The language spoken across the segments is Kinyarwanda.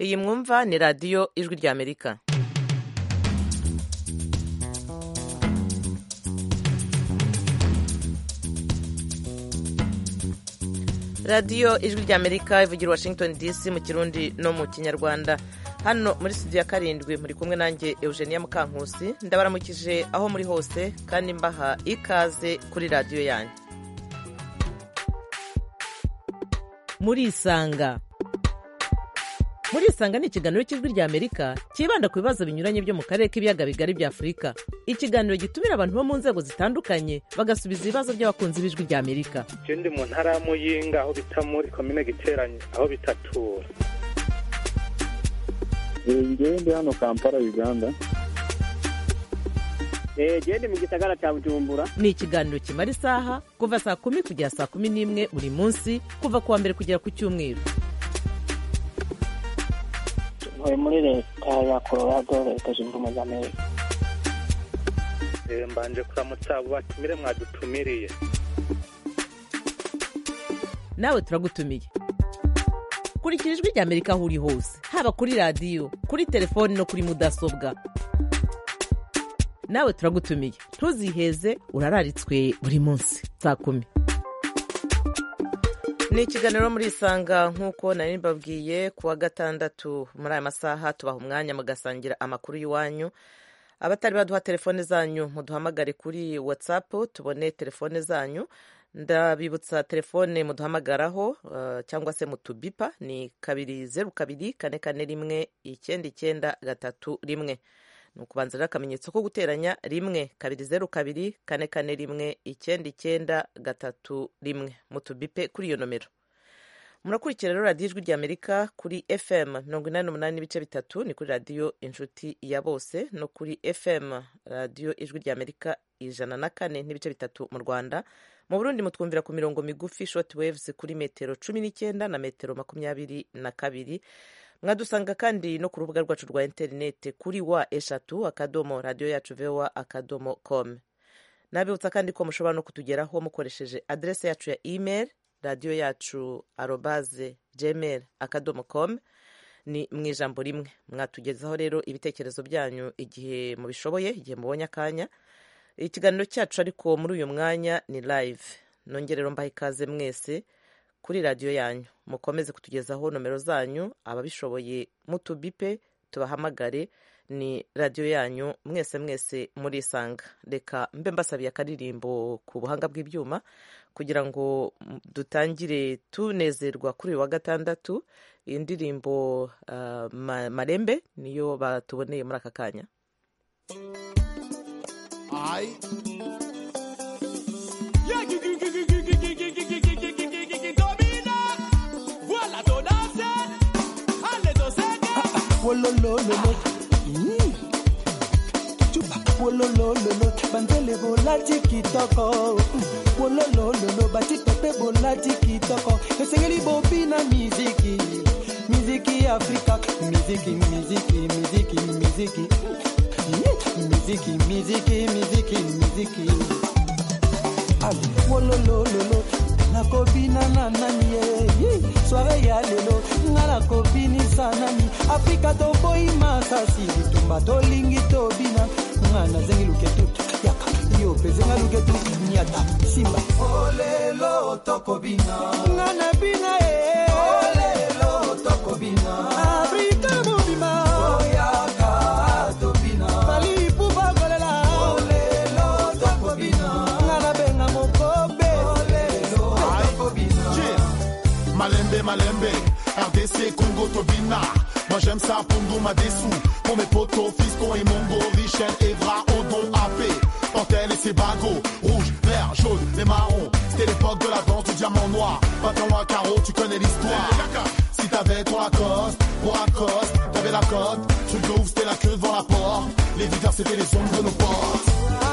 iyi mwumva ni radiyo ijwi ry'amerika radiyo ijwi ry'amerika ivugira washington dc mu kirundi no mu kinyarwanda hano muri studio ya karindwi muri kumwe nanjye eugenia mukankusi ndabaramukije aho muri hose kandi mbaha ikaze kuri radiyo yanjye murisanga murisanga ni ikiganiro cy'ijwi ry'amerika cyibanda ku bibazo binyuranye byo mu karere k'ibiyaga bigari bya afurika ikiganiro gitumira abantu bo mu nzego zitandukanye bagasubiza ibibazo by'abakunzi b'ijwi ry'amerika ikindi mu ntara ya muyinga aho bita muri komine giteranye aho bitatura ngewe ndi hano kampala uganda gende mu gisagara cya bujumbura ni ikiganiro kimara isaha kuva saa kumi kugera saa kumi n'imwe buri munsi kuva ku wa mbere kugera ku cyumweru ntuye muri leta ya colorado leta zunze ubumwe za amerika mbanje kuramutsa abo batumire mwadutumiriye nawe turagutumiye kurikira ijwi ry'amerika aho uri hose haba kuri radiyo kuri telefoni no kuri mudasobwa nawe turagutumiye ntuziheze urararitswe buri munsi saa kumi ni ikiganiro muri isanga nk'uko nari mbabwiye ku wa gatandatu muri aya masaha tubaha umwanya mugasangira amakuru y'iwanyu abatari baduha telefone zanyu muduhamagare kuri watsapu tubone telefone zanyu ndabibutsa telefone muduhamagaraho cyangwa se mutubipa ni kabiri zeru kabiri kane kane rimwe icyenda icyenda gatatu rimwe ni ukubanza rero akamenyetso ko guteranya rimwe kabiri zeru kabiri kane kane rimwe icyenda icyenda gatatu rimwe mutubipe kuri iyo nomero murakurikira rero radiyo ijwi ry'amerika kuri fm mirongo inani n'umunani n'ibice bitatu ni kuri radiyo inshuti ya bose no kuri fm radiyo ijwi ry'amerika ijana na kane n'ibice bitatu mu rwanda mu burundi mutwumvira ku mirongo migufi short waves kuri metero cumi n'icyenda na metero makumyabiri na kabiri mwadusanga kandi no ku rubuga rwacu rwa interineti kuri wa eshatu akadomo radiyo yacu vewa akadomo com nabibutsa kandi ko mushobora no kutugeraho mukoresheje aderese yacu ya email radiyo yacu arobaze gmail akadomo com ni mu ijambo rimwe mwatugezaho rero ibitekerezo byanyu igihe mubishoboye igihe mubonye akanya ikiganiro cyacu ariko muri uyu mwanya ni live nongerero mbaha ikaze mwese kuri radiyo yanyu mukomeze kutugezaho nomero zanyu ababishoboye mutubipe tubahamagare ni radiyo yanyu mwese mwese murisanga reka mbe mbasabiye akaririmbo ku buhanga bw'ibyuma kugira ngo dutangire tunezerwa kuri uyu wa gatandatu iyi ndirimbo marembe niyo batuboneye muri aka kanya wololololo chupa wololololo bandele bolati kitoko wololololo batitepe bolati kitoko esengeli bobina miziki miziki afrika miziki miziki miziki miziki miziki miziki miziki miziki wololololo nakobina na nani ye soare ya lelo nga nakobinisa nani afrika toboyi masasi bitumba tolingi tobina nga nazengi luketu yaka yo mpezenga luketu nyata simba olelo tokobina nga nabina ye olelo tokobina afrika mobima oyaka tobina balipu bakolela olelo tokobina nga nabenga mokobe olelo tokobina Malembe, Malembe, RDC, Congo, Tobina. Moi j'aime ça, Pongo, Madessou. Pour mes potos, Fiston et Mongo, Richel, Evra, Odon, AP. Pantel et ses bagos, rouge, vert, jaune, les marrons. C'était l'époque de la danse du diamant noir. Pas tant loin, carreau, tu connais l'histoire. Si t'avais ton Lacoste, pour Lacoste, t'avais la cote. Truc de ouf, c'était la queue devant la porte. Les visiteurs, c'était les ombres de nos portes. Ah,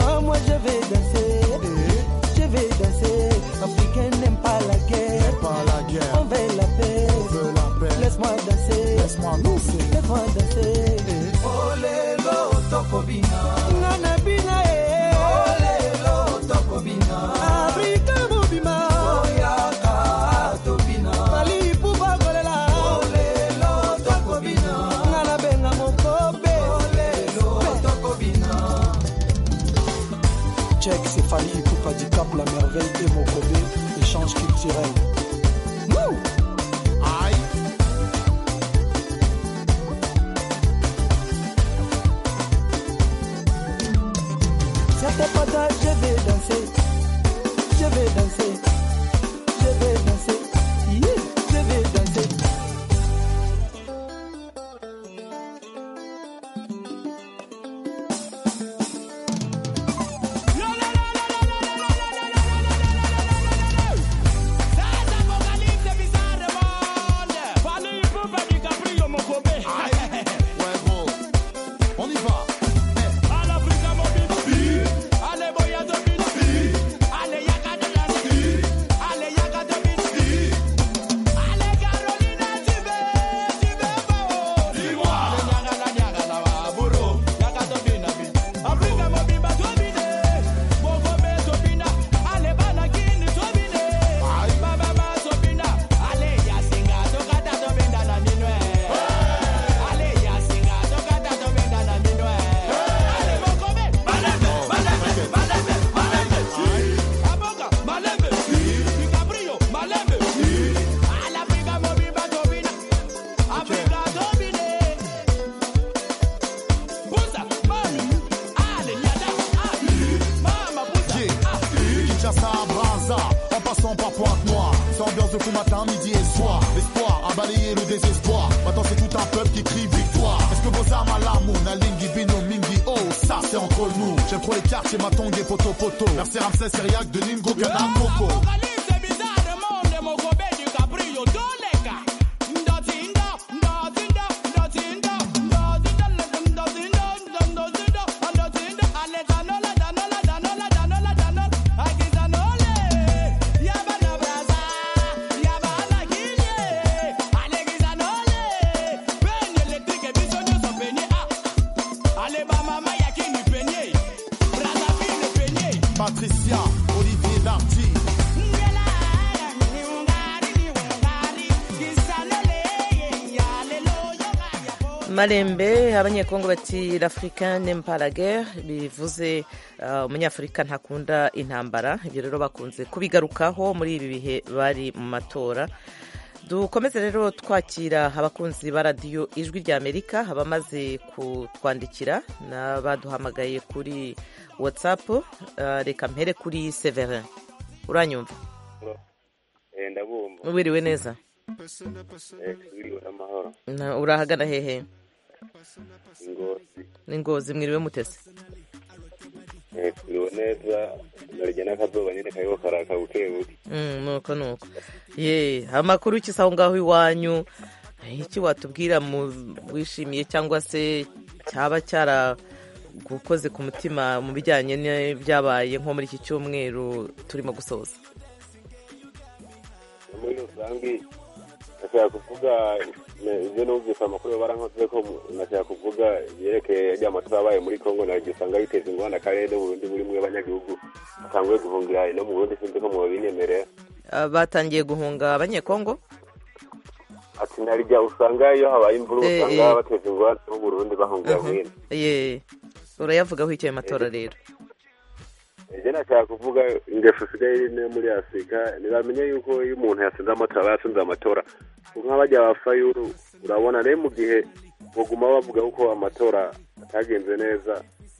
ah, moi je vais danser, je vais danser. Africain n'aime pas la guerre, Pas la on guerre, veut la paix. veut la paix. Laisse-moi danser, Laisse-moi lancer. laisse-moi danser. olelo tokobina Nana bina eh, olelo tokobina Afrika mobima, oyaka tobina pays, Coupe du Cap, la merveille et Mokobé, échange culturel. Wouh Aïe. Sur tes potas, je vais danser, je vais danser, je vais danser, Hi, je vais danser. Huevo. On y va. Yeah. Kinshasa à Braza, en passant par Pointe-Noire. C'est ambiance de fou matin, midi et soir. L'espoir a balayé le désespoir. Maintenant, c'est tout un peuple qui crie victoire. Est-ce que vos armes à l'amour, Nalingi, Bino, Mingi, oh, ça c'est entre nous. J'aime trop les quartiers, Matong et Poto Poto. Merci Ramsès, Syriac, de Ningo, Kadam, Coco. Patricia, Olivier Darty. malembe abanyekongo bati l'africain n'aime pas la guerre bivuze uh, umunyafurika ntakunda intambara ibyo rero bakunze kubigarukaho muri ibi bihe bari mu matora dukomeze rero twakira abakunzi ba radiyo ijwi rya amerika abamaze kutwandikira n'abaduhamagaye kuri watsapu uh, reka mpere kuri severin uranyumva ndabumva wiriwe neza tubiriwe n'amahoro Na- urahagana hehe ingozi ni ngozi mwiriwe mutese Eh, tubiriwe neza narya n'akazuba nyine kariho karaka buke buke Mm, nuko nuko ye amakuru y'ikisa aho ngaho iwanyu eh, iki watubwira mu wishimiye cyangwa se cyaba cyaragukoze ku mutima mu bijyanye n'ibyabaye nko muri iki cyumweru turimo gusoza muri rusange nashaka kuvuga ne- ibyo numvise amakuru barankoze ko mu- nashaka kuvuga yerekeye ajya matora abaye muri kongo naryo usanga biteza ingorane akarere no mu burundi muri mwe abanyagihugu basanzwe guhungira no mu burundi sinzi ko mubabinemerera Ah, batangiye guhunga abanyekongo ati narya usanga iyo habaye imvura Eh, eh. usanga bateza ingorane no mu burundi bahungira Aha. hino ye urayavugaho icyo ayo matora rero Ije nashaka kuvuga ingeso isigaye iri no muri Afurika ntibamenya yuko iyo umuntu yatsinze amatora aba yatsinze amatora nk'abajya ba fayuru urabona rero mu gihe baguma bavuga ko amatora atagenze neza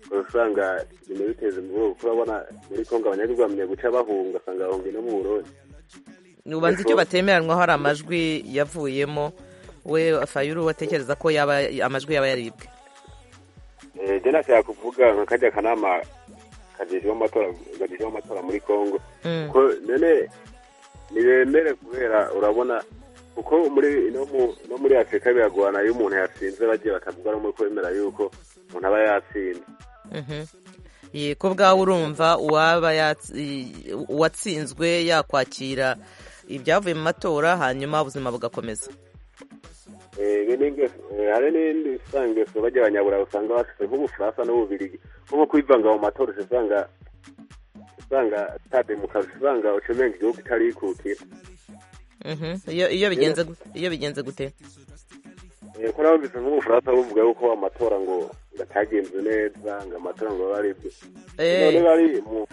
ukaba usanga ibintu biteza imvururu kuko urabona muri kongo abanyagihugu bamenye guca bahunga usanga bahungiye no mu burundi ubanza icyo batemeranywa hari amajwi yavuyemo we fayuru watekereza ko yaba amajwi yaba yaribwe Eh, je nashaka kuvuga nka kajya kanama kajejweho amatora kajejweho amatora muri kongo Mm. ko none ntibemere kubera urabona kuko muri no mu no muri afurika biragorana iyo umuntu yatsinze bagiye bakavuga rumwe ko bemera yuko umuntu aba yatsinze Mhm. Ye, ko bwawe urumva uwaba yatsi- i- uwatsinzwe yakwakira ibyavuye mu matora hanyuma ubuzima bugakomeza Eh, ibi ni ingeso- eh, hari n'indi usanga ingeso bajya abanyaburayi usanga bafite nk'ubufaransa n'ububirigi nko kwivanga mu matora uca usanga usanga ata demokarasi usanga uca umenga igihugu itarikukira Mhm. iyo iyo bigenze gu- iyo bigenze gute Eh, ko nabumvise nk'ubufaransa buvuga yuko amatora ngo ngo atagenze neza ngo amatora ngo baribwe Eh. none bari mu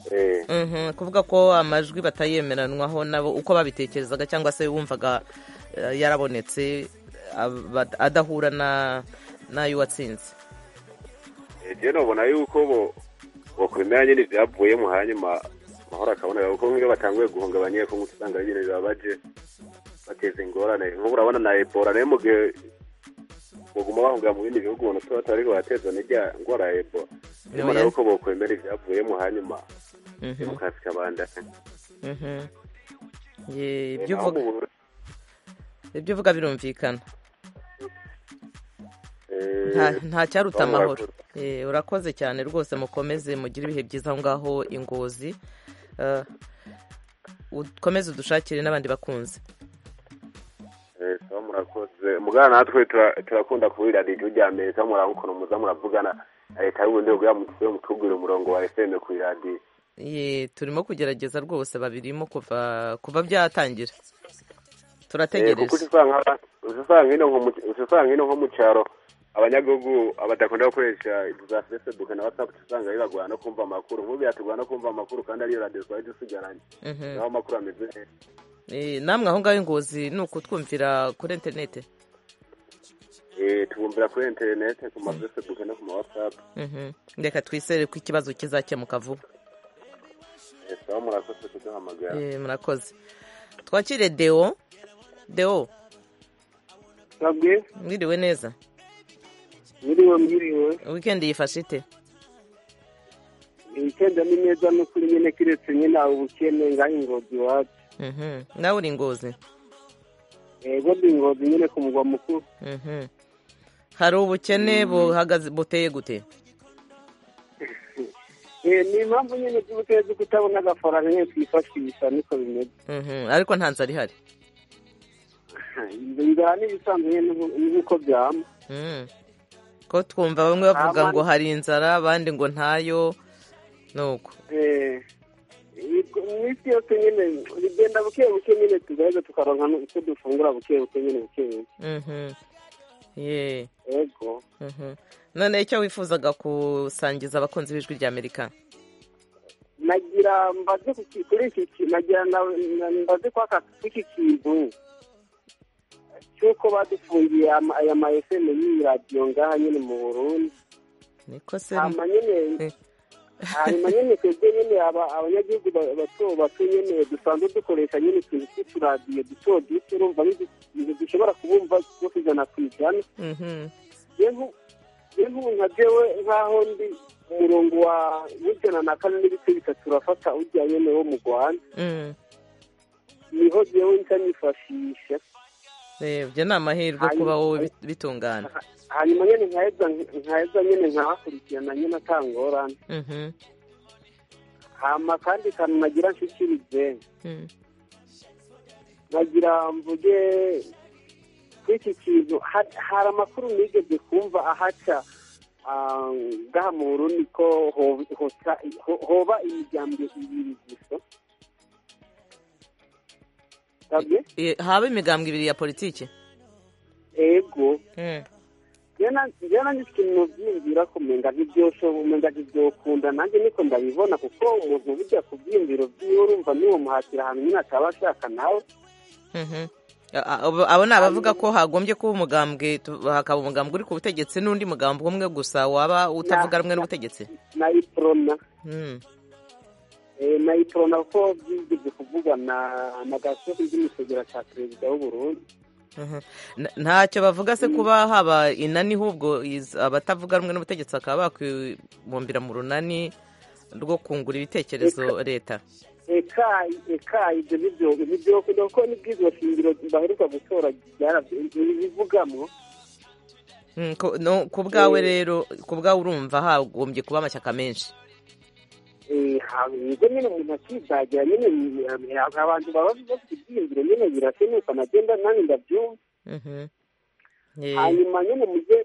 eh Mhm, kuvuga ko amajwi batayemeranwaho nabo uko babitekerezaga cyangwa se wumvaga eh, yarabonetse aba- adahura na n'ayo watsinze igihe nubona yuko bo bakubimera nyine ibyavuyemo hanyuma amahoro akaboneka kuko nk'iyo batanguye guhunga abanyekongo usanga nyine biba baje bateza ingorane nk'ubu urabona na ebora nayo mu gihe baguma bahunga mu bindi bihugu ubona tuba tuba ariko bateza n'ijya ngwara ya ebora nyuma Oya. nayo uko bokwemera ibyavuyemo hanyuma Mhm, demokarasi ikabandanya mhm. Ye, ibyo naho uvuga- mu Burundi, ibyo uvuga birumvikana eh, Nta- nta cyaruta bamwe amahoro barakuze. Eh, urakoze cyane rwose mukomeze mugire ibihe byiza aho ngaho ingozi Eh, ukomeze udushakire n'abandi bakunzi Eh, sawa murakoze mugana natwe tura- turakunda kuburira radiyo rya amerika murabukora muza muravugana na leta y'uburundi kugira mutwe mutubwire umurongo wa fm ku iradiyo Ye, turimo kugerageza rwose babirimo kuva kuva byatangira Eh, kuko turategereje usanga usanga ino nko mu usanga ino nko mu cyaro abanyagihugu abadakunda gukoresha za facebook na whatsapp usanga bibagora no kumva amakuru nk'ubu biratugora no kumva amakuru kandi ariyo radiyo twari dusigaranye Mhm. naho amakuru ameze neza Eh, namwe aho ngaho ingozi ni ukutwumvira kuri interineti Eh, tubumvira kuri interineti ku ma facebook no ku ma whatsapp Mhm. reka twizere ko ikibazo kizakemuka vuba Eh, sawa murakoze kuduhamagara Eh, murakoze twakire deo deo babwiye mwiriwe neza mwiriwe mwiriwe wikendi yifashe ite wikenda ni neza n'ukuri nyine kiretse nyine aho ubukene ngaho ingozi iwacu Mhm. nawe uri ingozi yego ndi ingozi nyine ku mugwa mukuru Mhm. hari ubukene buhagaze buteye gute Eh, ni impamvu nyine z'ubutezi kutabona agafaranga nyine twifashisha niko bimeze Mhm. ariko nta nzara ihari inzara n'ibisanzwe nyine n'ubu- n'uko byama Mm. ko twumva bamwe bavuga Ama- ngo hari inzara abandi ngo ntayo nuko Eh, yego, mu isi yose nyine bigenda buke buke nyine tugaheza tukaronka n'icyo dufungura buke buke nyine buke buke Mhm. ye yego Mhm. none icyo wifuzaga gusangiza abakunzi b'ijwi rya amerika nagira mbaze ku ki- kuri iki ki- nagira na- na- mbaze kwaka kw'iki kintu cy'uko badufungiye ama- aya ma fm y'iyi radiyo ngaha nyine mu burundi niko se hanyuma nyine hanyuma nyine twebwe nyine aba- abanyagihugu ba- bato bato nyine dusanzwe dukoresha nyine utuntu tw'uturadiyo duto duto urumva nk'izi- dushobora kubumva two ku ijana ku ijana Mhm. yehu nka jewe nk'aho ndi umurongo wa w'ijana na kane n'ibice bitatu urafata ujya nyene wo mu rwanda Mm. niho jewe nca nifashisha Eh, ibyo ni amahirwe Hanyuma- kuba wowe bi- bitungana hanyuma nyene nkaheza nkaheza nyene nkahakurikirana nyene atangorane Mhm. hama kandi kantu nagira nshikirize Mm. nagira mvuge kuri iki kintu ha- hari amakuru nigeze kumva ahaca ah, ngaha mu burundi ko ho- hoca- ho- hoba imiryango ibiri gusa sabye Eh, haba imigambwe ibiri ya politiki ego Mm. njye nanjye ikintu byiyumvira ko umenga ntibyosho umenga ntibyokunda nanjye niko ndabibona kuko umuntu bijya ku byiyumviro byiwe urumva niwomuhatira ahantu nyine ataba ashaka nawe Mhm. A- a- abo ni abavuga ko hagombye kuba umugambwe tu- hakaba umugambwe uri ku butegetsi n'undi mugambwe umwe gusa waba utavuga rumwe n'ubutegetsi nayiporona Mm. Eh, nayitorona ko byigeze kuvugana na gasosi ry'imisegera cya perezida w'uburundi Mhm. N- ntacyo bavuga se kuba haba inani ahubwo iz- abatavuga rumwe n'ubutegetsi bakaba bakwibumbira mu runani rwo kungura ibitekerezo leta eka eka ibyo nibyo nibyo kuko n'ibwizo shingiro baheruka gutora byarabyo- ntibivugamo Mm, ko- no, ku bwawe rero ku bwawe urumva hagombye kuba amashyaka menshi Eh, haba- nibwo nyine umuntu akidagira nyine eh, abantu baba bafite ibyiyumviro nyine birakenuka nagenda nanjye ndabyumva Mhm. Ye. hanyuma nyine mujye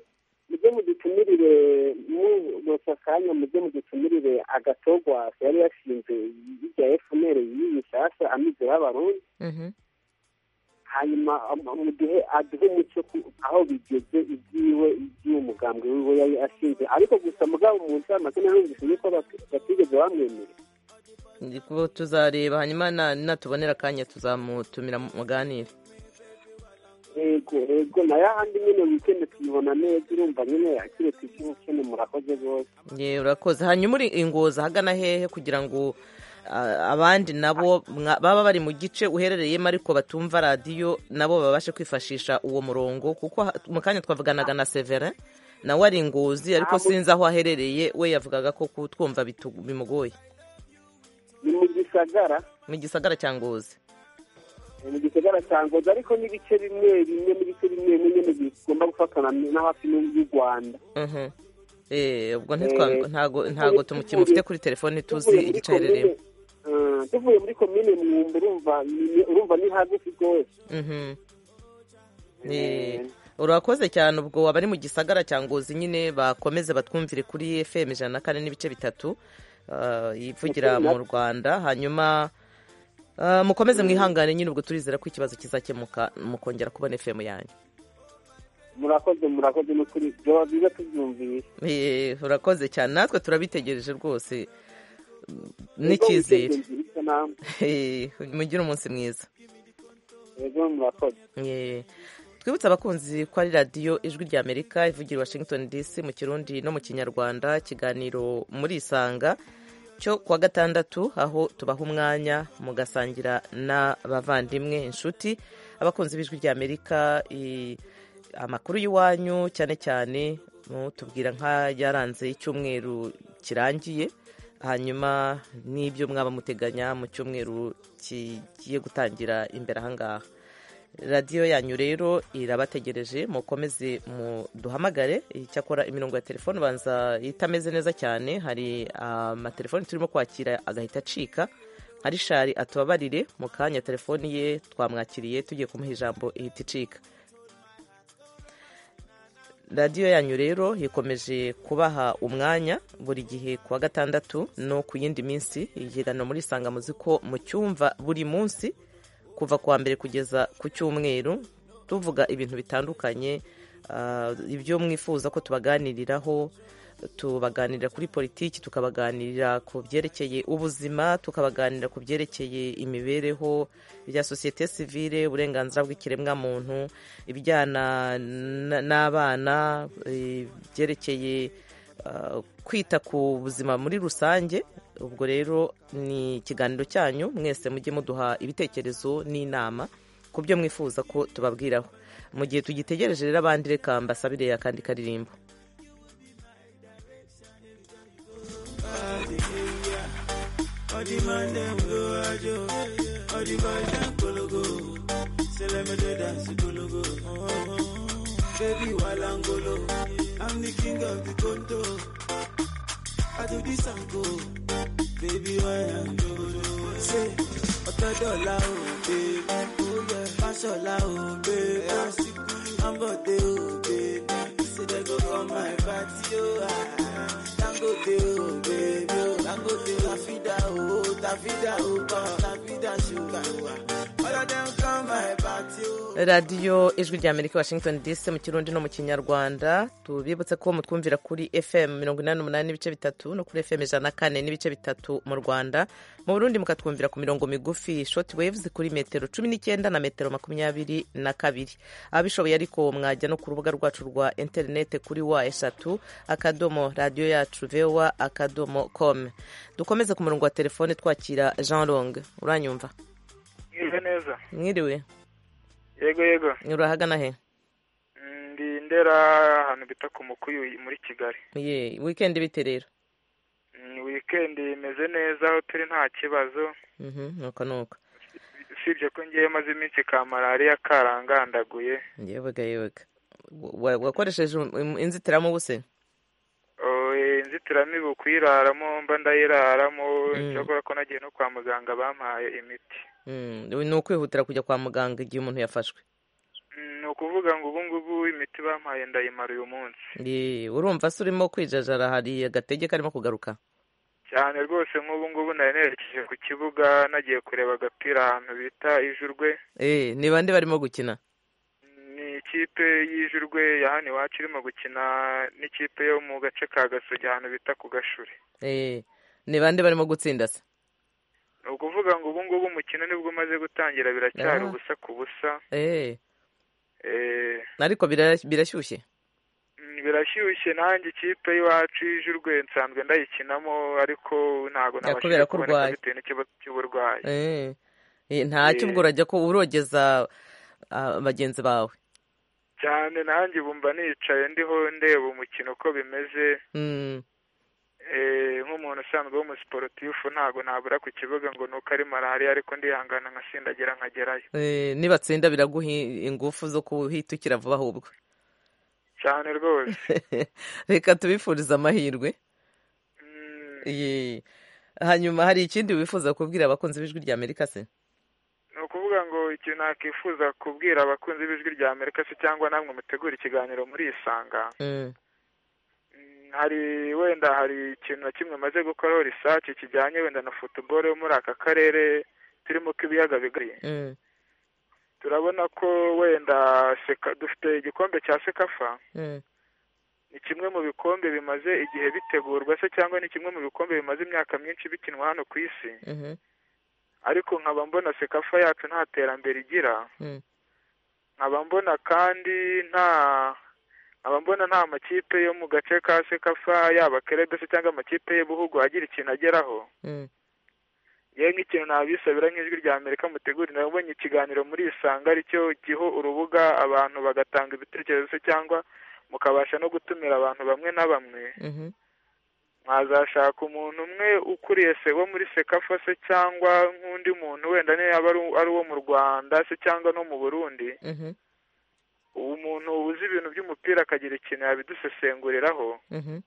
mujye mudutumirire mubose akanya mujye mudutumirire agatogwasi yari yashinze ijya efuperi y'iyi nshyashya amize y'abarundi Mhm. hanyuma am- muduhe aduhe umuco ku- aho bigeze ibyiwe iby'umugambwe wiwe yari ashinze ariko gusa mugabo mu nshamake narumvise yuko bat- batigeze bamwemerera Ndiko tuzareba hanyuma na- natubonera akanya tuzamutumira muganire yego yego na yahandi nyine wikendi tuyibona neza urumva nyine akiri tukimukene murakoze rwose ye urakoze hanyuma uri ingoza ahagana hehe kugira ngo ah, abandi nabo mwa- baba bari mu gice uherereyemo ariko batumva radiyo nabo babashe kwifashisha uwo murongo kuko ha- mu kanya twavuganaga na severin nawe ari ingozi ariko Ah, mu- sinzi aho aherereye we yavugaga ko kutwumva bitu- bimugoye ni mu gisagara mu gisagara cya ngozi ni mu gisagara cya ngozi ariko n'ibice bimwe bimwe n'ibice bimwe bimwe nyine bigomba gufatana na hafi n'u- y'u rwanda Mhm. Eh, ubwo Eh, ntitwa- ntago ntago tuvuye- tumufite kuri telefoni tuzi tuvuye muri igice aherereyemo komine- Ah, tuvuye muri komine mwumba urumva ni- urumva ni hagufi rwose Mhm. Eh, urakoze cyane ubwo abari mu gisagara cya ngozi nyine bakomeze batwumvire kuri fm ijana na kane n'ibice bitatu ah, yivugira mu rwanda hanyuma ah, mukomeze mwihangane nyine ubwo turizera ko ikibazo kizakemuka mukongera kubona fm yanyu murakoze murakoze n'ukuri byaba byiza tubyumvise Eh, urakoze cyane natwe turabitegereje rwose n'icyizere Eh, mugire umunsi mwiza yego murakoze Eh, twibutse abakunzi ko ari radiyo ijwi rya amerika ivugira i washington dc mu kirundi no mu kinyarwanda ikiganiro muri isanga cyo kuwa gatandatu aho tubaha umwanya mugasangira n'abavandimwe inshuti abakunzi b'ijwi rya amerika i- amakuru y'iwanyu cyane cyane mutubwira nk'ayaranze icyumweru kirangiye hanyuma n'ibyo mwaba muteganya mu cyumweru kigiye gutangira imbere ahangaha radiyo yanyu rero irabategereje mukomeze muduhamagare icyakora imirongo ya telefone ubanza itameze neza cyane hari amatelefoni turimo kwakira agahita acika ari shari atubabarire mu kanya telefoni ye twamwakiriye tugiye kumuha ijambo ihita icika radiyo yanyu rero ikomeje kubaha umwanya buri gihe ku wa gatandatu no ku yindi minsi ikiganiro muri isangamuzi ko mu cyumva buri munsi kuva ku wa mbere kugeza ku cyumweru tuvuga ibintu bitandukanye ah, ibyo mwifuza ko tubaganiriraho tubaganirira kuri politiki tukabaganirira ku byerekeye ubuzima tukabaganirira ku byerekeye imibereho ibya sosiyete sivile uburenganzira bw'ikiremwamuntu ibijyana n- n'abana eh, ibyerekeye ah, kwita ku buzima muri rusange ubwo rero ni ikiganiro cyanyu mwese mujye muduha ibitekerezo n'inama ku byo mwifuza ko tubabwiraho mu gihe tugitegereje rero abandi reka mbasabire akandi karirimbo Baby Walangolo, I'm the king of the condo. I do this and go, baby Walangolo. Say, Otadola, oh babe, oh yeah, Fashola, oh babe, Asiku, I'm about to, oh babe. Say they go on my party, oh ah. Dangote, oh babe, oh Dangote, Tafida, oh Tafida, oh pa, Tafida, sugar, oh. All of them come my party, oh. radiyo ijwi rya amerika washington dc mu kirundi no mu kinyarwanda tubibutse ko mutwumvira kuri fm mirongo inani n'umunani n'ibice bitatu no kuri fm ijana na kane n'ibice bitatu mu rwanda mu burundi mukatwumvira ku mirongo migufi short waves kuri metero cumi n'icyenda na metero makumyabiri na kabiri ababishoboye ariko mwajya no ku rubuga rwacu rwa interinete kuri wa eshatu akadomo radiyo yacu vewa akadomo com dukomeze ku murongo wa telefone twakira jean long uranyumva Mwize neza mwiriwe yego yego urahagana he ndi ndera ahantu bita ku mukuyu muri kigali ye wikendi bite rero ni wikendi imeze neza aho turi nta kibazo Mhm, nuko nuko usibye ko ngewe maze iminsi ka malariya karangandaguye yewega yewega Wa- wakoresheje um- um- inzitiramubu se Oh, eh, inzitiramibu kuyiraramo mba ndayiraramo Mm. cyakora ko nagiye no kwa muganga bampaye imiti Mm, ni ukwihutira kujya kwa muganga igihe umuntu yafashwe Mm, ni ukuvuga ngo ubu ngubu imiti bampaye ndayimara uyu munsi Ye, urumva se urimo kwijajara hari agatege karimo kugaruka cyane rwose nk'ubu ngubu nari nerekeje ku kibuga nagiye kureba agapira ahantu bita ijurwe Eh, ni bande barimo gukina ni ikipe y'ijurwe ya hano iwacu irimo gukina n'ikipe yo mu gace ka gasogi ahantu bita ku gashuri Eh, ni bande barimo gutsinda se kuvuga ngo ubu ngubu umukino nibwo umaze gutangira biracyari Ah. ubusa ku busa Eh, Eh, ariko bira- birashyushye mm, birashyushye nanjye ikipe y'iwacu y'ijurwe nsanzwe ndayikinamo ariko ntabwo Ya, nabashije kubera ko kuboneka urwaye. bitewe n'ikibazo cy'uburwayi Eh, eh, ntacyo Eh. ubwo urajya ko urogeza ah, bagenzi bawe cyane nanjye bumva nicaye ndiho ndeba umukino uko bimeze Mm, Eh, nk'umuntu usanzwe w'umusiporutifu ntabwo nabura ku kibuga ngo ni uko ari malariya ariko ndihangana nkasindagira nkagerayo eh, nibatsinda biraguha i- ingufu zo kuhitukira vuba ahubwo cyane rwose reka tubifurize amahirwe Ye. hanyuma hari ikindi wifuza kubwira abakunzi b'ijwi rya amerika se ni ukuvuga ngo ikintu nakwifuza kubwira abakunzi b'ijwi rya amerika se cyangwa namwe mutegura ikiganiro muri isanga Mm, hari wenda hari ikintu na kimwe maze gukoraho risaci kijyanye wenda na futuboro yo muri aka karere turimo k'ibiyaga bigari mm, turabona ko wenda seka dufite igikombe cya sekafa mm. ni kimwe mu bikombe bimaze igihe bitegurwa se cyangwa ni kimwe mu bikombe bimaze imyaka myinshi bikinwa hano ku isi Mhm, ariko nkaba mbona sekafa yacu nta terambere igira mm. nkaba mbona kandi nta nkaba mbona nta makipe yo mu gace ka sekafa yaba kerebe se cyangwa amakipe y'ibihugu agira ikintu ageraho Mm. yewe nk'ikintu nabisabira nk'ijwi rya amerika mutegurire nabonye ikiganiro muri isanga aricyo giho urubuga abantu bagatanga ibitekerezo se cyangwa mukabasha no gutumira abantu bamwe na bamwe Mhm, mwazashaka umuntu umwe ukuriye se wo muri sekafa se cyangwa nk'undi muntu wenda niyo yaba ari- ari uwo mu rwanda se cyangwa no mu burundi mhm, uwo muntu uzi ibintu by'umupira akagira ikintu yabidusesenguriraho mhm.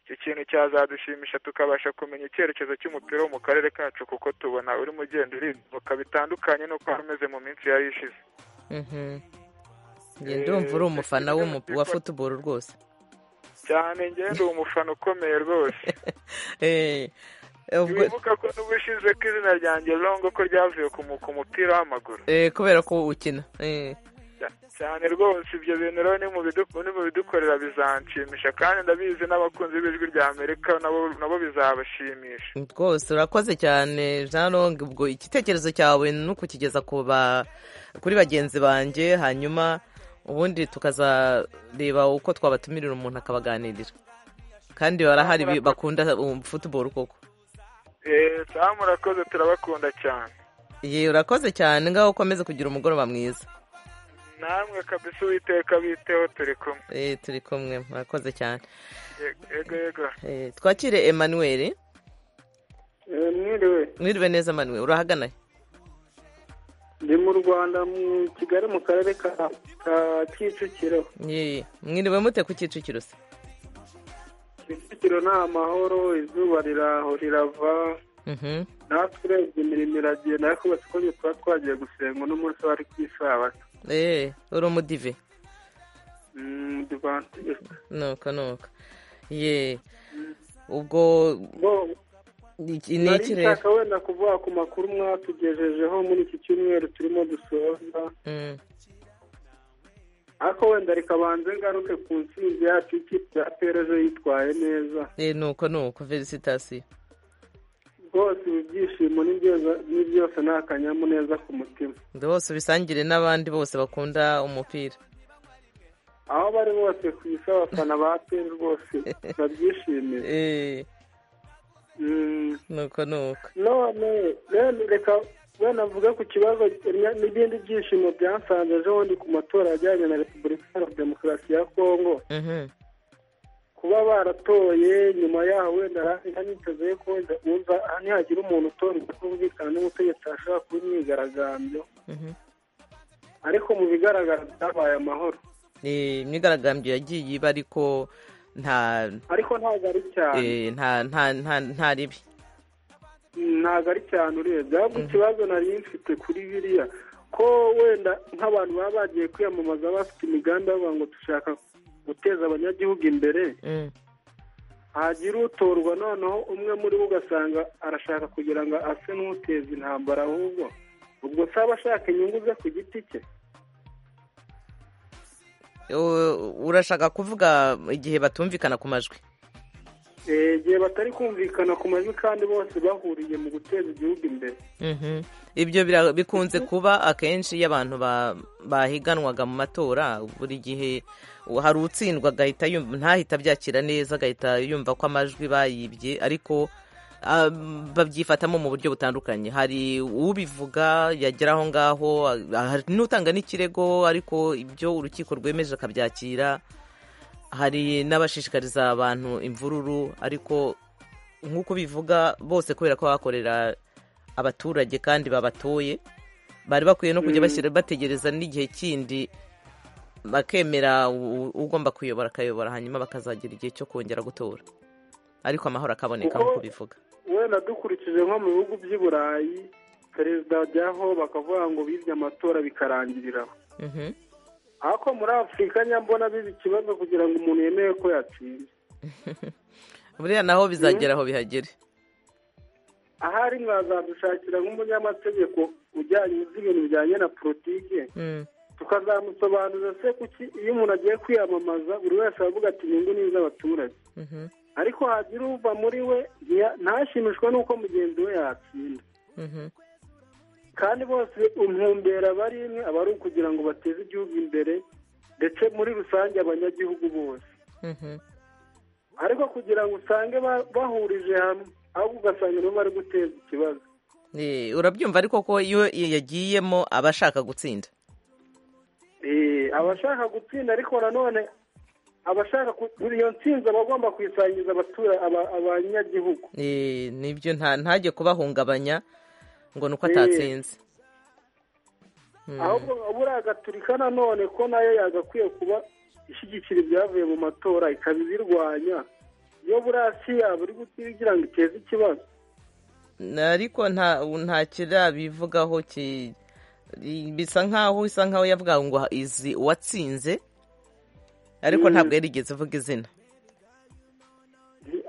icyo kintu cyazadushimisha tukabasha kumenya icyerekezo cy'umupira wo mu karere kacu kuko tubona urimo ugenda urimbuka bitandukanye n'uko wari umeze mu minsi yari ishize Mhm. Nge ndumva uri umufana w'umu- wa futuboro rwose cyane ngenda uwo mufana ukomeye rwose Eh, ubwo- wibuka ko n'ubushize ko izina ryanjye longo ko ryavuye ku mu- ku mupira w'amaguru eh, kubera ko ukina Eh, Cya- cyane rwose ibyo bintu rero ni mu bidu- ni mu bidukorera bizanshimisha kandi ndabizi n'abakunzi b'ijwi rya amerika nabo nabo bizabashimisha rwose urakoze cyane jean long ubwo igitekerezo cyawe ni ukukigeza ku ba- kuri bagenzi banjye hanyuma ubundi tukazareba uko twabatumirira umuntu akabaganirira kandi barahari bi- bakunda um, futuboro koko eee sawa murakoze turabakunda cyane ye urakoze cyane ngaho ukomeze kugira umugoroba mwiza namwe kabisa uwiteka biteho turi kumwe Eh, turi kumwe murakoze cyane Ye- yego yego Eh, twakire emmanuel mwiriwe mwiriwe neza emmanuel urahagana ndi mu rwanda mu kigali mu karere ka ka kicukiro Ye, mwiriwe mute ku kicukiro se kicukiro ni amahoro izuba riraho rirava Mhm. natwe urebye imirimo iragenda ariko basikoze tuba twagiye gusenga uno munsi wari ku isabato Eh, uri umudive Mm, divansi- nuko nuko ye ubwo bo- iki ni nari iki rero nshaka wenda kuvuga ku makuru mwatugejejeho muri iki cyumweru turimo dusoza Mm, ariko wenda reka banze ngaruke ku ntsinzi yacu ikipe ya pereje yitwaye neza eh, nuko nuko felicitasiyo rwose ibi byishimo ni byose- ni byose ni akanyamuneza ku mutima bose ubisangire n'abandi bose bakunda umupira aho bari bose ku isi abafana ba peri rwose babyishimiye Eh, Mm, nuko nuko none rero reka wenda mvuge ku kibazo nya- n'ibindi byishimo byansanze ejo bundi ku matora ajyanye na repubulika iharanira demokarasi ya kongo Mhm. kuba baratoye nyuma yaho wenda niteze ko wenda wumva aha nihagira umuntu utora kutumvikana n'ubutegetsi hashobora kuba imyigaragambyo Mhm. ariko mu bigaragara byabaye amahoro Eh, imyigaragambyo yagiye iba ariko nta ariko ntabwo ari cyane eh, nta nta nta nta ribi ntabwo ari cyane urebye ahubwo ikibazo nari mfite kuri biriya ko wenda nk'abantu baba bagiye kwiyamamaza bafite imigambi bavuga ngo dushaka guteza abanyagihugu imbere Mm, hagira utorwa noneho umwe muri bo ugasanga arashaka kugira ngo ase n'uteza intambara ahubwo ubwo se aba ashaka inyungu ze ku giti cye u- urashaka kuvuga igihe batumvikana ku majwi igihe batari kumvikana ku majwi kandi bose bahuriye mu guteza igihugu imbere Mhm. ibyo bira- bikunze kuba akenshi iyo abantu ba- bahiganwaga mu matora buri gihe hari utsindwa agahita yumva ntahita abyakira neza agahita yumva ko amajwi bayibye ariko ah, babyifatamo mu buryo butandukanye hari ubivuga yagera aho ngaho ah, hari n'utanga n'ikirego ariko ibyo urukiko rwemeje akabyakira hari n'abashishikariza abantu imvururu ariko nk'uko bivuga bose kubera ko bakorera abaturage kandi babatoye bari bakwiye no kujya Mm. bashyira bategereza n'igihe kindi bakemera u- ugomba kuyobora akayobora hanyuma bakazagira igihe cyo kongera gutora ariko amahoro akaboneka Kuko- nk'uko bivuga wenda dukurikije nko mu bihugu by'i burayi perezida ajyaho bakavuga ngo bibye amatora bikarangirira aho Mhm. ariko muri afurika nyambona biba ikibazo kugira ngo umuntu yemere ko yatsinze buriya naho bizagera aho bihagere ahari mwazadushakira nk'umunyamategeko ujyanye uzi ibintu bijyanye na politike Mm. tukazamusobanurira se kuki iyo umuntu agiye kwiyamamaza buri wese aravuga ati inyungu ni iz'abaturage Mhm. ariko hagira uva muri we ntiya- ntashimishwe n'uko mugenzi we yatsinda Mhm. kandi bose umpumbera aba ari imwe aba ari ukugira ngo bateze igihugu imbere ndetse muri rusange abanyagihugu bose Mhm. ariko kugira ngo usange ba- bahurije hamwe ahubwo ugasanga nibo bari guteza ikibazo Eh, urabyumva ariko ko iyo yagiyemo aba ashaka gutsinda Eh, abashaka gutsinda ariko nanone abashaka ku- iyo ntsinzi aba agomba kuyisangiza abatura aba- abanyagihugu Eh, nibyo nta ntajye kubahungabanya ngo ni uko Eh. atatsinze Mm. ahubwo buriya agaturika nanone ko nayo yagakwiye kuba ishyigikira ibyavuye mu matora ikaba ibirwanya iyo buriya si yaba iri gutira igira ngo iteze ikibazo ariko nta nta kirabivugaho ki bisa nkaho isa nkaho yavuga ngo izi uwatsinze ariko Mm. ntabwo yarigeze avuga izina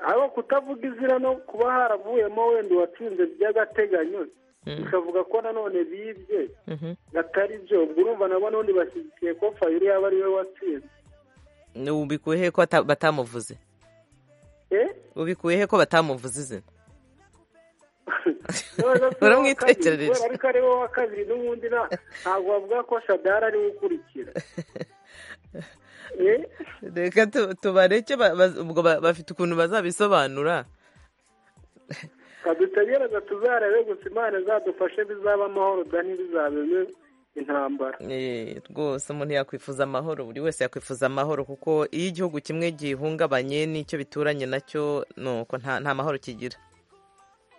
ariko kutavuga izina no kuba haravuyemo wenda uwatsinze by'agateganyo Mm. bikavuga ko nanone bibye Mhm. atari byo ubwo urumva nabo n'undi bashyigikiye ko fayiri yaba ari we watsinze Ni ubikuye he ko ata- batamuvuze Eh? ubikuye he ko batamuvuze izina Uramwitekerereje. uramwitekerereje ariko ari wowe wa kabiri n'ubundi nta- ntabwo bavuga ko shadara ariwe ukurikira Eh, reka tu- tubareke ba- ba- ubwo ba- bafite ukuntu bazabisobanura kadutegereza tuzarebe gusa imana izadufashe bizaba amahoro da ntibizabe intambara Eh, rwose umuntu yakwifuza amahoro buri wese yakwifuza amahoro kuko iyo igihugu kimwe gihungabanye n'icyo bituranye nacyo nuko nta nta mahoro kigira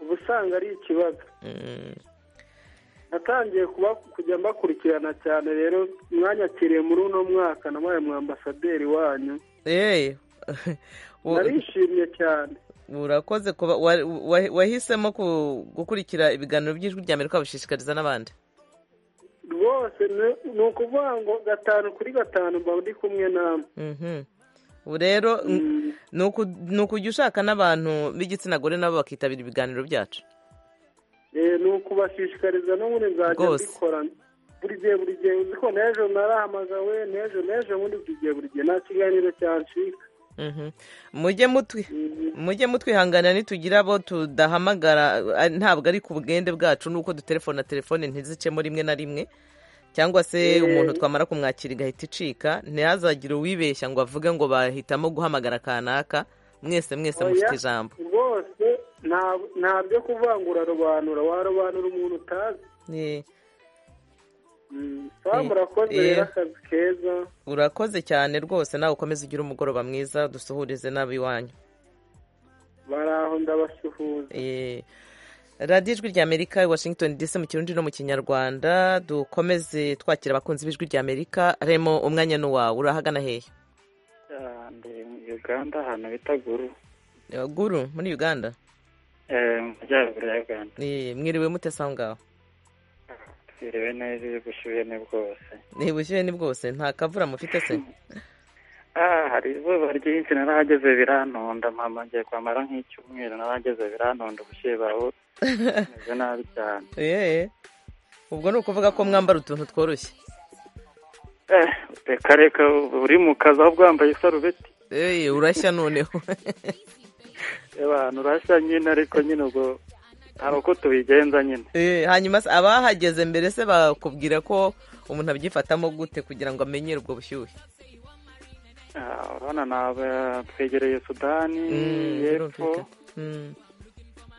uba usanga ari ikibazo Mm. natangiye kuba kujya mbakurikirana cyane rero mwanyakiriye muri uno mwaka nabaye mwambasaderi wanyu Eh, u- narishimye cyane urakoze kuba wa- wa- wahisemo ku- gukurikira ibiganiro by'ijwi rya amerika babishishikariza n'abandi rwose ni- ni ukuvuga ngo gatanu kuri gatanu mba ndi kumwe namwe Mhm. ubu rero n- ni uku- ni ukujya ushaka n'abantu b'igitsina gore nabo bakitabira ibiganiro byacu Eh, ni ukubashishikariza n'ubundi nzajya Rwose. mbikora buri gihe buri gihe uzi ko n'ejo narahamagawe n'ejo n'ejo ubundi buri gihe buri gihe nta kiganiro cyancika Mhm. mujye mutwi Mhm. mujye mutwihangana nitugira abo tudahamagara a- ntabwo ari ku bwende bwacu nuko dutelefona telefone ntizicemo rimwe na rimwe cyangwa se Eh. umuntu twamara kumwakira igahita icika ntihazagire uwibeshya ngo avuge ngo bahitamo guhamagara kanaka mwese mwese Oya, mufite ijambo rwose nta- nta byo kuvuga ngo urarobanura warobanura umuntu utazi Eh, Mm, sawa Eh, murakoze eh. rero akazi keza urakoze cyane rwose nawe ukomeze ugire umugoroba mwiza dusuhurize n'ab'iwanyu bari aho ndabasuhuza Eh, radiyo ijwi rya amerika i washington dc mu kirundi no mu kinyarwanda dukomeze twakira abakunzi b'ijwi rya amerika remo umwanya ni uwawe urahagana hehe mbere mu uganda ahantu bita guru Eh, guru muri uganda eh, mu majyaruguru ya uganda Eh, mwiriwe mute aho ngaho twiriwe neza iyo bushyuhe ni bwose niba ushyuye ni bwose nta kavura mufite se ah hari izuba ryinshi narahageze birantonda mama ngiye kwamara nk'icyumweru narahageze birantonda ubushyuhe baho meze nabi cyane Eh, ubwo ni ukuvuga ko mwambara utuntu tworoshye eh reka reka uri mu kazi aho bwambaye isarubeti Eh, urashya noneho abantu urashya nyine ariko nyine ubwo hari uko tubigenza nyine Eh, hanyuma se abahageze mbere se bakubwira ko umuntu abyifatamo gute kugira ngo amenyere ubwo bushyuhe Ah, urabona ni aba- twegereye sudani y'epfo Mm,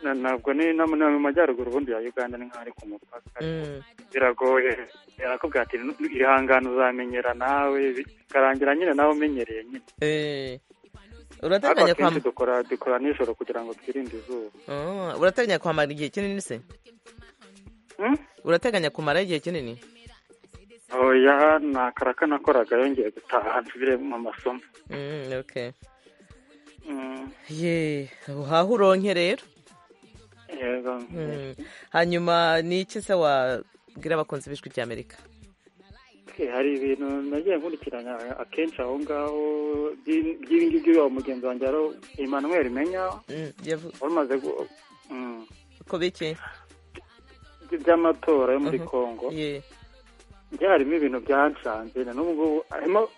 na- ntabwo ni no mu no mu majyaruguru ubundi ya uganda ni nk'aho ari ku mupaka mm. biragoye birakubwira ati "Nu- ihangane uzamenyera nawe bi- bikarangira nyine nawe umenyereye nyine Eh, ariko urateganya akenshi kwam- dukora dukora nijoro kugira ngo twirinde izuba Oh, urateganya kwamara igihe kinini se urateganya kumara igihe kinini oya ni akaraka nakoraga yongeye gutaha nsubire mu masomo Mm, okay Mm, ye uhaha uronke rero yego Mm. hanyuma ni iki se wabwira abakunzi b'ijwi ry'amerika Eh, hari ibintu nagiye nkurikiranya akenshi aho ngaho by'i- by'ibi ngibi wa mugenzi wanjye wari Emmanuel Menya Mm, yavu- wari umaze gu- mm, ko biki by- by'amatora yo muri Mhm. Congo ye njye harimo ibintu byanshanze na n'ubu ngubu harimo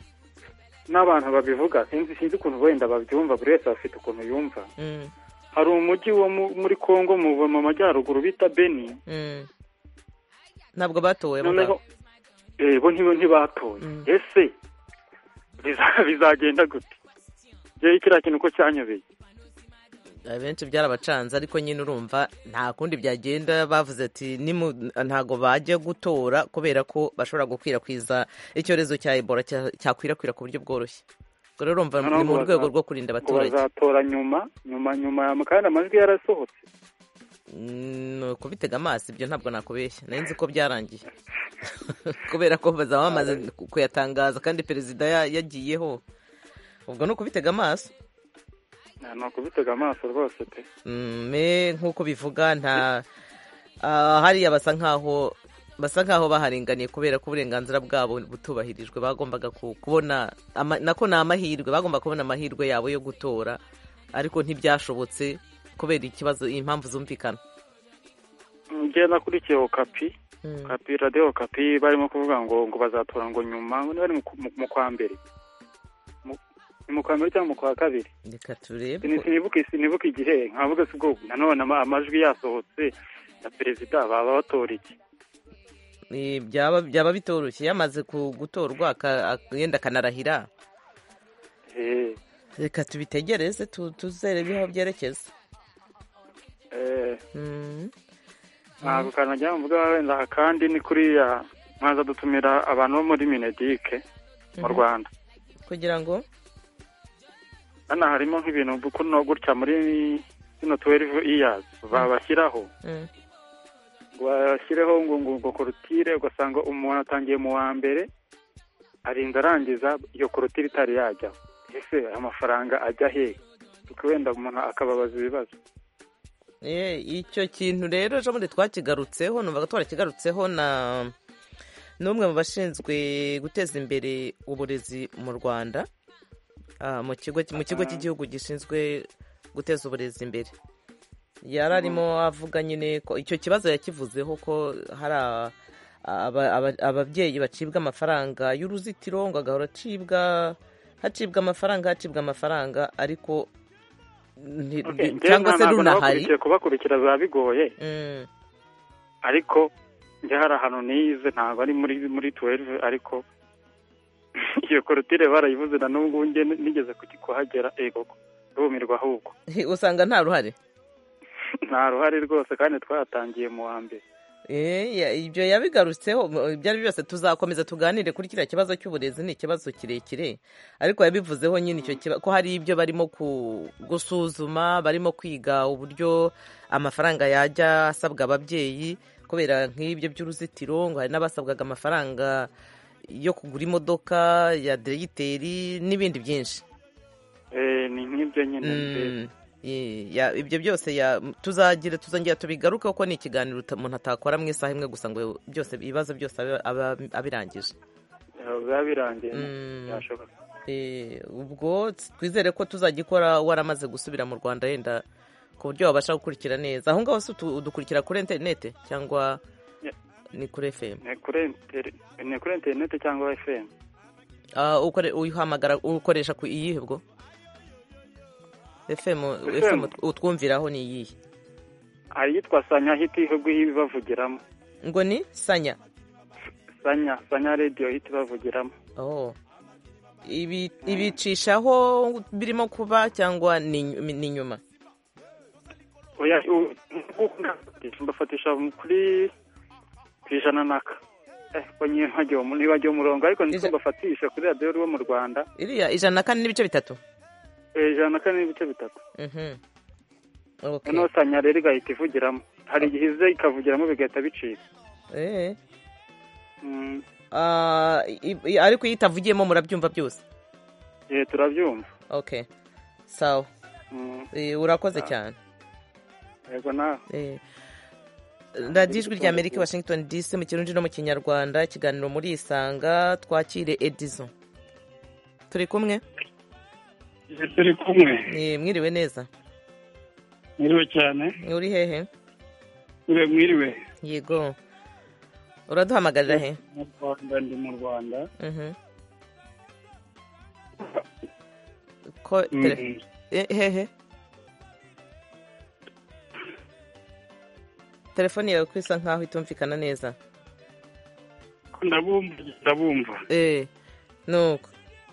n'abantu babivuga sinzi sinzi ukuntu wenda babyumva buri wese afite ukuntu yumva Mm, hari umujyi wo mu- muri Congo mu mu majyaruguru bita Beni mm. ntabwo batowe abo noneho ngabo. eh, bo ntibo ntibatoye ese biza- bizagenda gute rero kiriya kintu ko cyanyobeye abenshi byarabacanze ariko nyine urumva nta kundi byagenda bavuze ati "Nimu- ntago bajya gutora kubera ko bashobora gukwirakwiza icyorezo cya ebola cya- cyakwirakwira ku buryo bworoshye ubwo rero urumva Noneho ni mu ngo rwego baza- rwo kurinda ngo abaturage bazatora nyuma nyuma nyuma ya- kandi amajwi yarasohotse Mm, ni ukubitega amaso ibyo ntabwo nakubeshya nari nzi ko byarangiye kubera ko bazaba bamaze kuyatangaza kandi perezida ya- yagiyeho ubwo ni ukubitega amaso ni ukubitega amaso rwose pe Mm, me nk'uko bivuga nta ah, hariya basa nkaho basa nkaho baharenganiye kubera ko uburenganzira bwabo butubahirijwe bagombaga ku- kubona ama- nako ni amahirwe bagomba kubona amahirwe yabo yo gutora ariko ntibyashobotse kubera ikibazo impamvu zumvikana njye nakurikiye okapi okapi radiyo okapi barimo kuvuga ngo ngo bazatora ngo nyuma ngo niba ari mu- mu- mu kwa mbere Mu- ni mu kwa mbere cyangwa mu kwa kabiri reka turebe Sini- sinibuke sinibuke igihe nkavuga si ubwo nanone ama- amajwi yasohotse na perezida baba batora iki Eh, byaba byaba bitoroshye yamaze ku- gutorwa aka- ak- yenda akanarahira Eh, reka tubitegereze tu- tuzerebe aho byerekeza eh, Mm. ntabwo kantu njya mvuga wenda akandi ni kuriya mwaza dutumira abantu bo muri minedike mu Mhm. rwanda kugira ngo hano harimo nk'ibintu kuno gutya muri zino tuwerivu iyazi babashyiraho Mm. ngo bashyireho ngo ngo ngo korutire ugasanga umuntu atangiye mu wa mbere arinda arangiza iyo korutire itari yajyaho ese amafaranga ajya hehe kuko wenda umuntu akababaza ibibazo Eh, icyo kintu rero ejo bundi twakigarutseho numvaga twarakigarutseho na n'umwe mu bashinzwe guteza imbere uburezi mu rwanda ah, mu kigo mu kigo Ah. cy'igihugu gishinzwe guteza uburezi imbere yari Mhm. arimo avuga nyine ko icyo kibazo yakivuzeho ko hari a- aba- aba- ababyeyi bacibwa amafaranga y'uruzitiro ngo agahora acibwa hacibwa amafaranga hacibwa amafaranga ariko nti- Okay, njye cyangwa se ntabwo runahari nabakurikiye kubakurikira biba bigoye ariko njye hari ahantu nize ntabwo ari muri muri tuwerivu ariko iyo korutire barayivuze na n'ubu ngubu njye nigeze kuki- kuhagera ego rumirwa ahubwo He, usanga nta ruhare nta ruhare rwose kandi twatangiye mu wa mbere Eh, ya- ibyo yabigarutseho mu- ibyo ari byo byose tuzakomeza tuganire kuri kiriya kibazo cy'uburezi ni ikibazo kirekire ariko yabivuzeho nyine icyo kiba- ko hari ibyo barimo ku- gusuzuma barimo kwiga uburyo amafaranga yajya asabwa ababyeyi kubera nk'ibyo by'uruzitiro ngo hari n'abasabwaga amafaranga yo kugura imodoka ya derigiteri n'ibindi byinshi Eh, ni nk'ibyo nyine mbese. Mm, ye- ya- ibyo byose ya- tuzagira tuzongera tubigaruke kuko ni ikiganiro uta- umuntu atakora mu isaha imwe gusa ngo byose ibibazo byose abe- abe- abirangije Eh, biba birangiye Mm. byashoboka Eh, ubwo twizere ko tuzagikora waramaze gusubira mu rwanda yenda ku buryo wabasha gukurikira neza aho ngaho se utu- udukurikira kuri interineti cyangwa Ya. ni kuri efemu ni kuri interi- ni kuri interineti cyangwa fm uyihamagara ukoresha ku iyihe bwo fm utwumviraho ni iyihe hari iyitwa sanya hiti ihugu bavugiramo ngo ni sanya sanya sanya radiyo hiti bavugiramo ibicishaho birimo kuba cyangwa ni inyuma mbafatisha kuri ku ijana naka ntibagiwe umurongo ariko niko bafatisha kuri radiyo ruba mu rwanda iriya ijana na kane n'ibice bitatu ijana na kane n'ibice bitatu noneho sanya rero igahita ivugiramo hari igihe ize ikavugiramo bigahita bicika ariko iyo itavugiyemo murabyumva byose turabyumva oke sawa urakoze cyane yego nawe radiyo ijwi rya amerika washington dc mu kirundi no mu kinyarwanda ikiganiro muri isanga twakire edizo turi kumwe turi kumwe mwiriwe neza mwiriwe cyane uri hehe mwiriwe yego uraduhamagarira he mu rwanda ndi mu rwanda ko hehe telefone yawe ko isa nkaho itumvikana neza ndabumva ndabumva eee nuko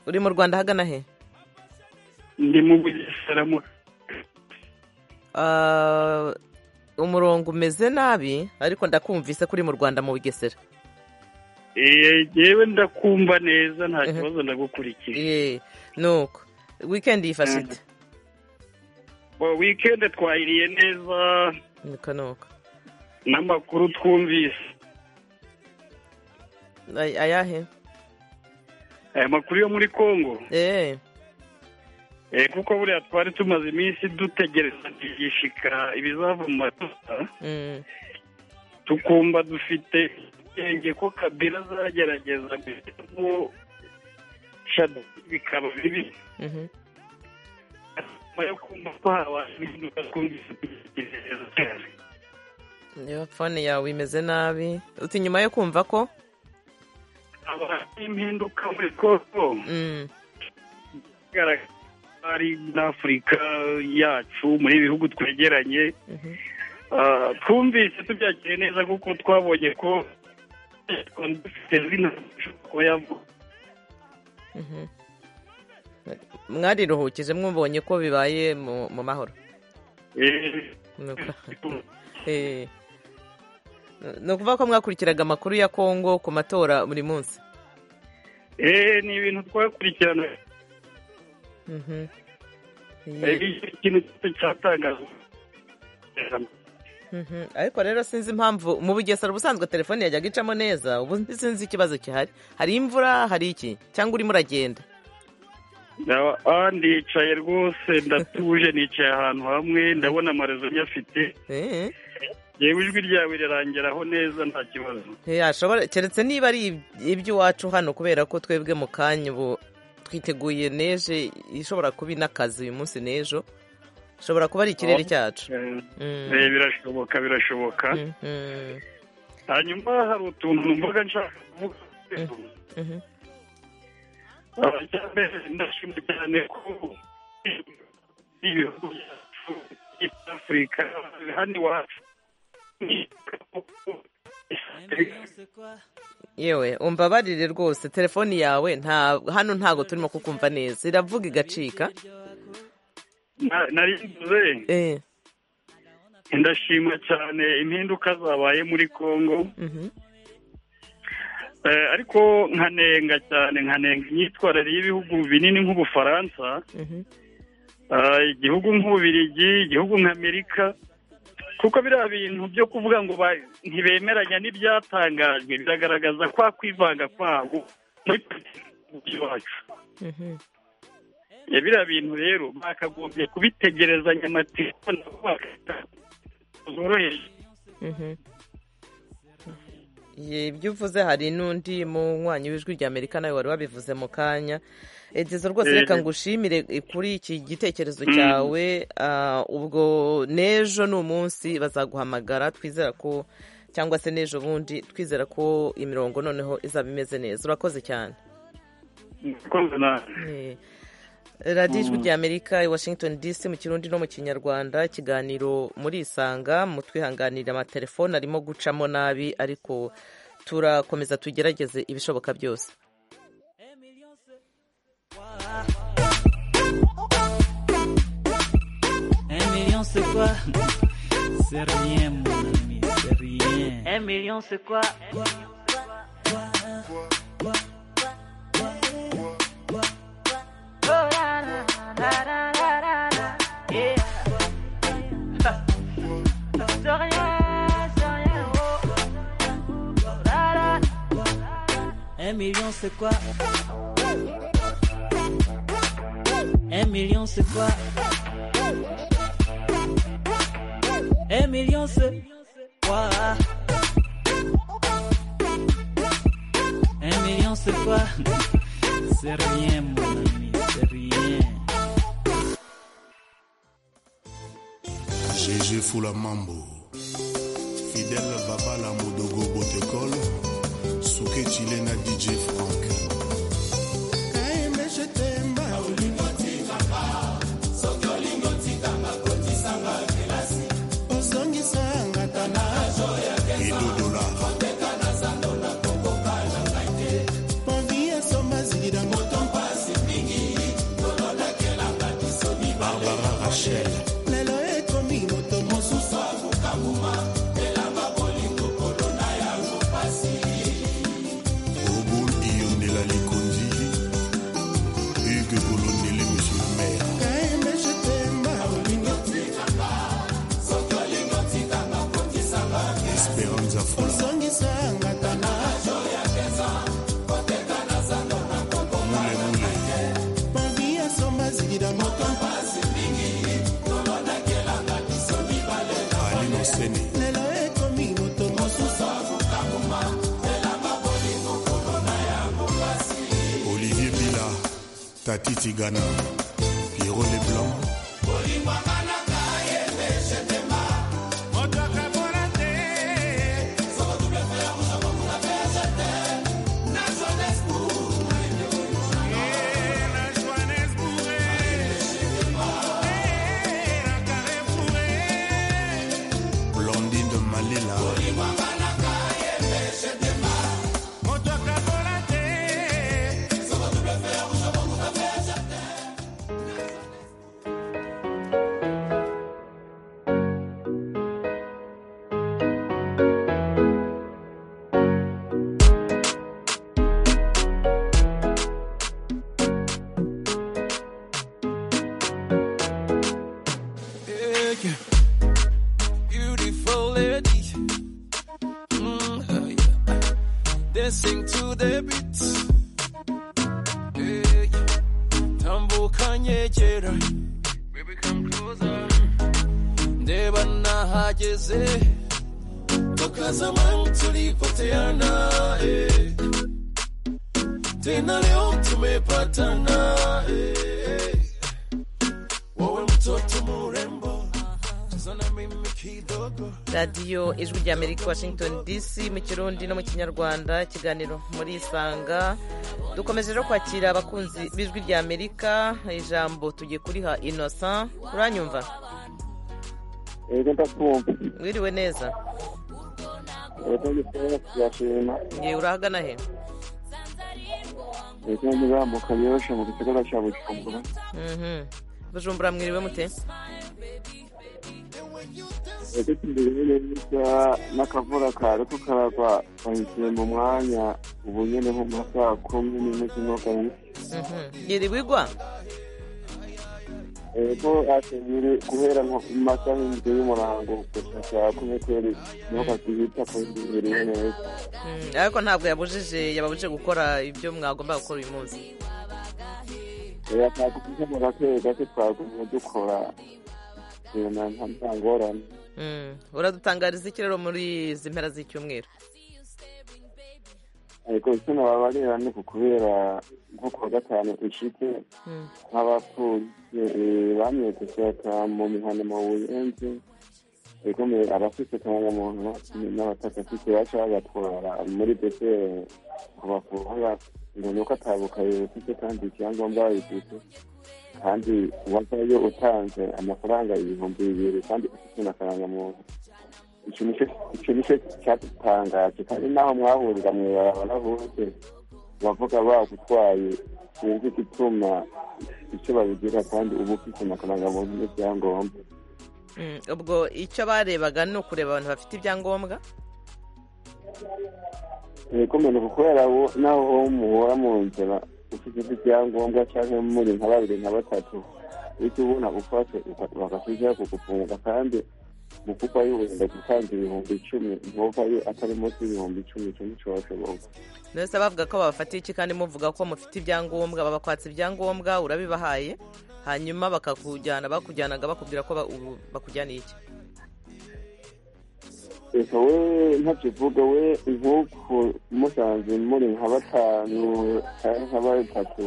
uri mu rwanda ahagana he ndi mu bugesera mu umurongo umeze nabi ariko ndakumvise ko uri mu rwanda mu bugesera yewe ndakumva neza nta kibazo ndagukurikiye nuko wikendi yifashe ite wikendi twayiriye neza nuko nuko n'amakuru twumvise ayahe aya makuru yo muri congo eee kuko buriya twari tumaze iminsi dutegereza kugishika ibizava mu matora tukumva dufite ubwenge ko kabila zagerageza guhitamo shado bikaba bibi nyuma yo kumva ko habaye impinduka twumvise tugerageza cyane niba fone yawe imeze nabi uti nyuma yo kumva ko haba impinduka muri kongo ari n'afurika yacu muri bihugu twegeranye twumvise tubyakire neza kuko twabonye ko mwariruhukije mwubonye ko bibaye mu mahoro ni ukuvuga ko mwakurikiraga amakuru ya kongo ku matora buri munsi eee ni ibintu twakurikirana ikintu cyose cyatangazwa ariko rero sinzi impamvu mu bugesera ubusanzwe telefone yajyaga icamo neza ubu sinzi ikibazo gihari hari imvura hari iki cyangwa urimo uragenda ndicaye rwose ndatuje nicaye ahantu hamwe ndabona amarezo nyafite yewe ijwi ryawe rirangeraho neza nta kibazo keretse niba ari iby'iwacu hano kubera ko twebwe mu kanya ubu twiteguye neje ishobora kuba inakazi uyu munsi n'ejo ishobora kuba ari ikirere cyacu birashoboka birashoboka hanyuma hari utuntu mvuga nshaka kuvuga abacyambere ndashima cyane ko ibihugu byacu afurika hano iwacu yewe umbabarire rwose telefoni yawe nta hano ntabwo turimo kukumva neza iravuga igacika narinze ndashima cyane impinduka zabaye muri congo ariko nkanenga cyane nkanenga imyitwarire y'ibihugu binini nk'ubufaransa igihugu nk'ububirigi igihugu nk'amerika kuko biriya bintu byo kuvuga ngo ntibemeranya n'ibyatangajwe biragaragaza kwa kwivanga kwabo muri politiki iwacu biriya bintu rero bakagombye kubitegerezanya amatelefone zoroheje ibyo uvuze hari n'undi munywanyi w'ijwi rya amerika nawe wari wabivuze mu kanya egizo rwose reka ngushimire kuri iki gitekerezo cyawe ubwo n'ejo ni umunsi bazaguhamagara twizera ko cyangwa se n'ejo bundi twizera ko imirongo noneho izaba imeze neza urakoze cyane radiyo ijwi ry'amerika i washington dc mu kirundi no mu kinyarwanda ikiganiro muri isanga mu twihanganira amatelefone arimo gucamo nabi ariko turakomeza tugerageze ibishoboka byose Un million c'est quoi C'est rien mon ami, c'est rien. Un million c'est quoi Oh la la la la la la la. Yeah. C'est rien, c'est rien. oh. La la. Un million c'est quoi Un million c'est quoi Un million c'est quoi Un million c'est quoi C'est rien mon ami, c'est rien. GG Fula Mambo, Fidel Babala Modogo Botekol, Souke Chilena DJ Frank. Barbara Rachel. lelo ekomi moto mosusu Obul Iyondela Likonzi, Hugues Bolondele, Monsieur le maire. Esperanza Fula. Alino Sene. lelo ekomi moto mosusu Olivier Bila, Tati Tigana, Pierrot Leblanc, Blondine de Malila, Yeah. Beautiful lady. Mm, uh, yeah. Dancing to the beat. Yeah, yeah. Tambuka nyegera. Baby, come closer. Ndeba nahageze. Tukazama tulipoteana. eh. Tena leo tumepatana. eh. Wewe mtoto murembo. Cheza na mimi kidogo. radiyo ijwi rya amerika washington dc mu kirundi no mu kinyarwanda ikiganiro muri isanga dukomeje no kwakira abakunzi b'ijwi rya amerika ijambo tugiye kuriha innocent uranyumva Ego ndakumva. wiriwe neza Ego ndikuba turashima. ngewe urahagana he Ego ndazamuka yoroshe mu gisagara cya Bujumbura. Mhm. bujumbura mwiriwe mute Ego tumbere neza n'akavura kare ko karagwa bahise mu mwanya ubu nyene nko mu saa kumi n'imwe z'umwagaye. Mhm. yiri wigwa Ego asengere guhera nko mu masaha y'indwi y'umurango gusa saa kumi kweri niho kakihita kuhindurira neza. Mm, ariko ntabwo yabujije yababujije gukora ibyo mwagomba gukora uyu munsi Oya twakugusaba gake gake twagumye dukora ibintu nta nta ngorane. Mm. uradutangariza iki rero muri izi mpera z'icyumweru ariko isoni babarira ni ukubera nko kuwa gatanu ishite Mm. nk'abapolisi bamye gushaka mu mihanda mu buyenzi ariko mu- abafite akangamuntu n'abatagafite baca bagatwara muri dese kubakura ngo ko atabukaye ufite kandi icyangombwa wabifite kandi wabayo utanze amafaranga ibihumbi bibiri kandi ufite na karangamuntu icyo nicyo cyadutangaje kandi naho mwahurira mwibara hose bavuga bagutwaye sinzi igituma icyo babigira kandi uba ufite amafaranga n'ibyangombwa ubwo icyo barebaga ni ukureba abantu bafite ibyangombwa ibikomere gukorera naho muhora mu nzira ufite ibyangombwa cyangwa muri nka babiri nka batatu bityo ubona ufashe bakakwijeho kugufunga kandi mu kuvayo wenda gutanga ibihumbi icumi ntuvayo atari munsi y'ibihumbi icumi icumi cyose boga mwese bavuga ko babafatiye iki kandi muvuga ko mufite ibyangombwa babakwatsa ibyangombwa urabibahaye hanyuma bakakujyana bakujyanaga bakubwira ko bakujyaniye iki reka we ntakivuga we nk'uko musanze muri nka batanu cyangwa nka batatu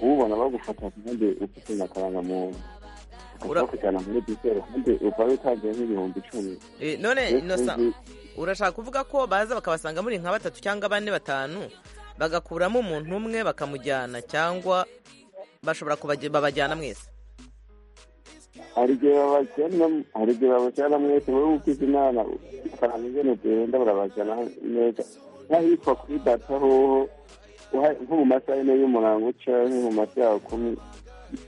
ubona bagufata kandi ufite na karangamuntu bakakujyana muri bisero kandi ukaba utanze nk'ibihumbi icumi none urashaka kuvuga ko baza bakabasanga muri nka batatu cyangwa bane batanu bagakuramo umuntu umwe bakamujyana cyangwa bashobora babajyana mwese hari igihe babajyana mwese wowe ukize imana ukaranga ingene ugenda barabajyana neza hitwa kuri data hoho nko mu masaha yine y'umurango canke mu masaha kumi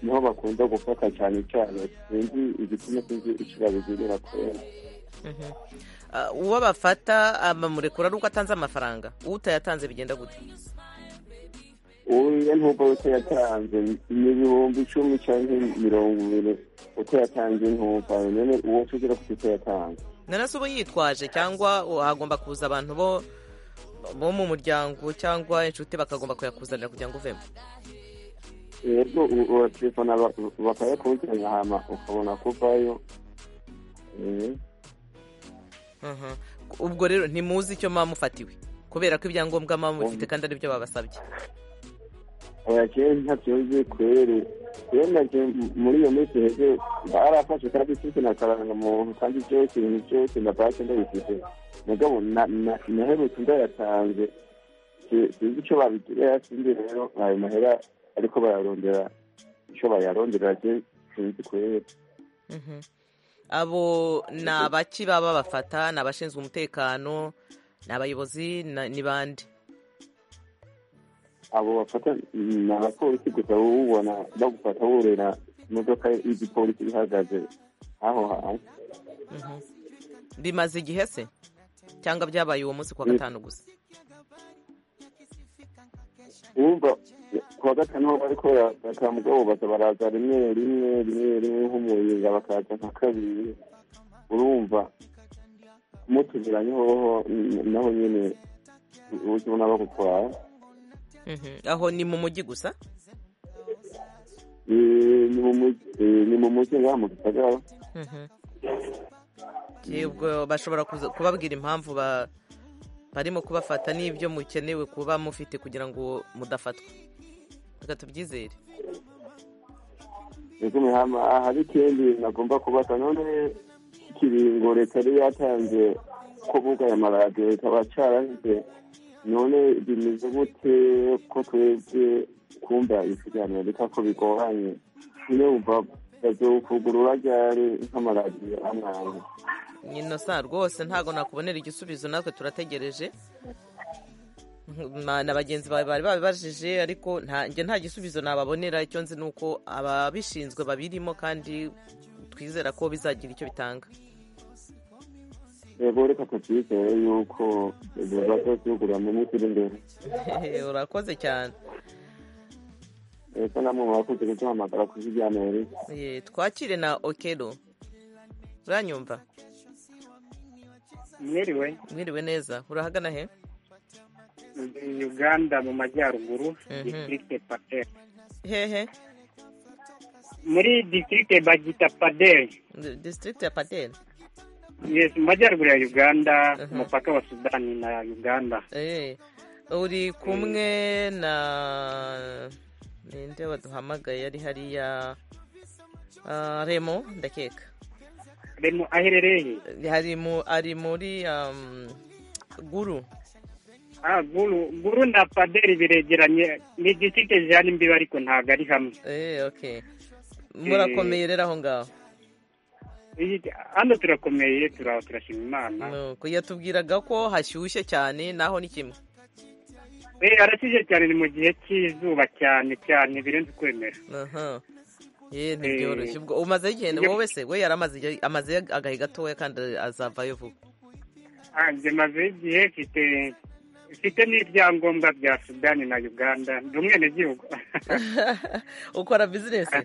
niho bakunda gufata cyane cyane sinzi igituma sinzi ico babigirira kwera uwo bafata bamurekura ari uko atanze amafaranga utayatanze bigenda gute uyu nubwo utayatanze ni ibihumbi icumi cyangwa mirongo ibiri utayatanze ntumva none uwo tugira ko utayatanze none se uba yitwaje cyangwa hagomba kuza abantu bo bo mu muryango cyangwa inshuti bakagomba kuyakuzanira kugira ngo uvemo yego uratelefona bakayakuzanira hama ukabona kuvayo ubwo rero ntimuzi icyo muba mufatiwe kubera ko ibyangombwa muba mufite kandi aribyo babasabye abakire ntabyumve kweri yemeje muri iyo minsi heze barafashe kandi mfite na karangamuntu kandi byose ibintu byose na banki ndabifite mugabo naherutse ndayatanze sinzi icyo babigirira sinzi rero ayo mahera ariko bayarondera icyo bayarondera sinzi kweri abo ni abaki baba bafata ni abashinzwe umutekano ni abayobozi ni bande abo bafata ni abapolisi gusa ubona bagufata wurira imodoka y'igipolisi ihagaze aho hantu bimaze igihe se cyangwa byabaye uwo munsi kuwa gatanu gusa wumva kuwa gatanu ho bariko barafata mugabo baza baraza rimwe rimwe rimwe rimwe nk'umuringa bakaza nka kabiri urumva mutuziranye hoho naho nyine ubuzima bagutwara aho ni mu mujyi gusa ni mu mujyi ngaha mu gisagara yego bashobora kubabwira impamvu barimo kubafata n'ibyo mukenewe kuba mufite kugira ngo mudafatwa reka tubyizere hari ikindi nagomba kubata none ikiringo leta yari yatanze ko bugaye amaradiyo ikaba cyaranze none bimeze gute ko twebwe kumva ikiganiro reka ko bigoranye niyo wumva bazokugurura ryari nk'amaradiyo amwanya nyino sa rwose ntabwo nakubonera igisubizo natwe turategereje na bagenzi bawe bari babibajije ariko njye nta gisubizo nababonera icyo nzi ni uko ababishinzwe babirimo kandi twizera ko bizagira icyo bitanga yego reka tubyizere yuko bazazigura mu minsi iri imbere urakoze cyane ese namwe murakoze kuduhamagara ku kiganiro twakire na okero uranyumva mwiriwe mwiriwe neza urahagana he uganda mu majyaruguru ditirigite pateri hehe muri ditirigite bagita paderi ditirigite ya paderi yes mu majyaruguru ya uganda umupaka wa sudani na uganda uri kumwe na ninde waduhamagaye ari hariya remo ndakeka remo aherereye ari muri guru ah buru buru na paderi biregeranye ni distrike jean imbibe ariko ntabwo ari hamwe eh okay murakomeye rero aho ngaho hano turakomeye turaho turashima imana nuko yatubwiraga ko hashyushye cyane naho ni kimwe eh arashyushye cyane ni mu gihe cy'izuba cyane cyane birenze ukwemera aha ye ntibyoroshye ubwo umazeho igihe wowe se we yaramaze igihe- amaze agahe gatoya kandi azavayo vuba hanze maze igihe mfite mfite n'ibyangombwa bya sudani na uganda ndi umwenegihugu ukora bizinesi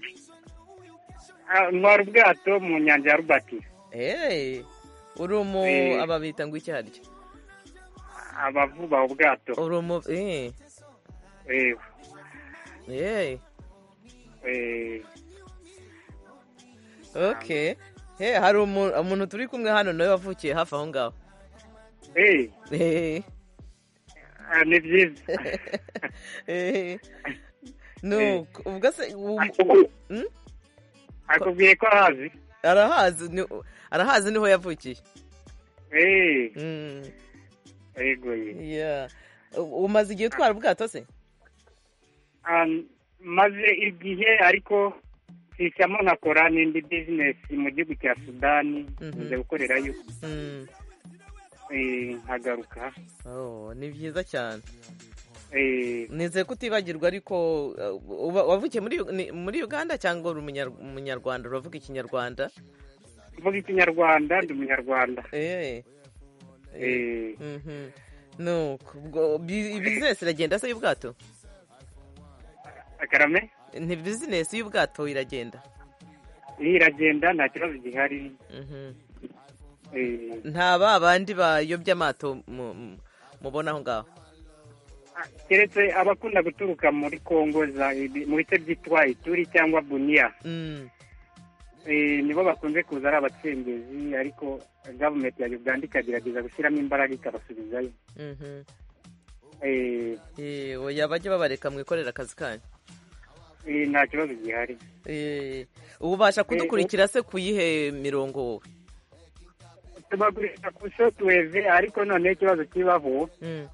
Ah, ntwara ubwato mu nyanja ya rubati hey uri umu Eh. ababita ngo icyo aricyo abavuba ubwato uri umu eh yewe eh eh, okay he hari umu- umuntu turi kumwe hano nawe wavukiye hafi aho ngaho eh, eh ah, ni byiza eh Eh. nuko ubwo se u- Hmm? akubwiye ko ahazi arahazi ni- arahazi niho yavukiye eh, Mm. yego ye Yeah. U- umaze igihe utwara ubwato se Ah, maze igihe ariko sishyamo nkakora n'indi bizinesi mu gihugu cya sudani Mhm. njya gukorerayo Mm. eh, nkagaruka Oh, ni byiza cyane eh, nizeye ko utibagirwa ariko uh, uba- wavukiye muri Yu- ni- muri uganda cyangwa uri umunyar- umunyarwanda uravuga ikinyarwanda mvuga ikinyarwanda ndi umunyarwanda Eh, eh, mhm. nuko ubwo bi- bizinesi iragenda se y'ubwato akarame ni bizinesi y'ubwato iragenda iyi iragenda nta kibazo gihari Mhm. eh, nta ba bandi bayobya amato mu- mu- mubona aho ngaho keretse abakunda guturuka muri kongo za mu bice byitwa ituri cyangwa buniya Mm. Eh, nibo bakunze kuza ari abacengezi ariko gavumenti ya uganda ikagerageza gushyiramo imbaraga ikabasubizayo Mhm. Eh, Eh, oya bajye babareka mwikorera akazi kanyu eh, nta kibazo gihari Eh, ubasha kudukurikira se ku yihe mirongo wowe tubagurisha ku shotweve ariko noneho ikibazo kibaho Mm.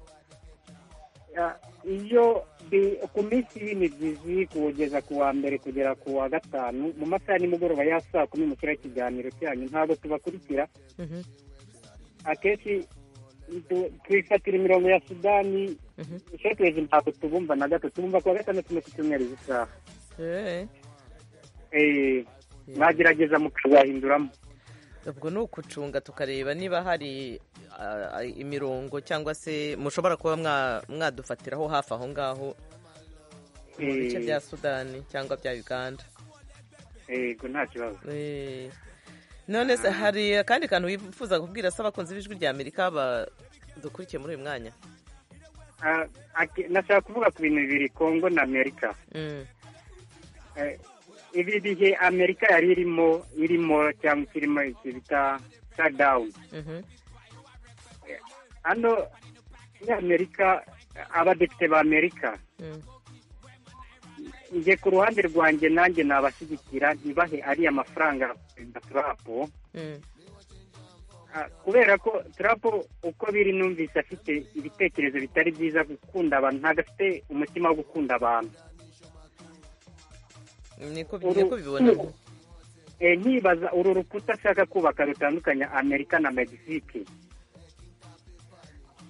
Ah, iyo bi- ku minsi y'imibyizi kugeza ku wa mbere kugera ku wa gatanu mu masaha ya nimugoroba ya saa kumi mukira ikiganiro cyanyu ntabwo tubakurikira Mhm. akenshi tu- twifatira imirongo ya sudani Mhm. shotweve ntabwo tubumva na gato tubumva ku wa gatandatu no ku cyumweru z'isaha Eh. Eh, mwagerageza mukazahinduramo ubwo ni ukucunga tukareba niba hari ah, ah, imirongo cyangwa se mushobora kuba mwa- mwadufatiraho hafi aho ngaho mu bice Eh. bya sudani cyangwa bya uganda yego nta kibazo Eh. none se hari akandi kantu wifuza kubwira se abakunzi b'ijwi rya amerika badukurikiye muri uyu mwanya Ah, ake- nashaka kuvuga ku bintu bibiri kongo na amerika Mm. Eh, ibi bihe amerika yari irimo irimo cyangwa ikirimo iki bita shutdown Mhm. hano muri amerika abadepite ba amerika Mm. njye ku ruhande rwanjye nanjye nabashyigikira ntibahe ariya mafaranga perezida trump Mm. Ah, kubera ko trump uko biri numvise afite ibitekerezo bitari byiza gukunda abantu ntabwo afite umutima wo gukunda abantu niko Uru- niko bibona Eh, nkibaza uru rukuta ashaka kubaka rutandukanya amerika na megisike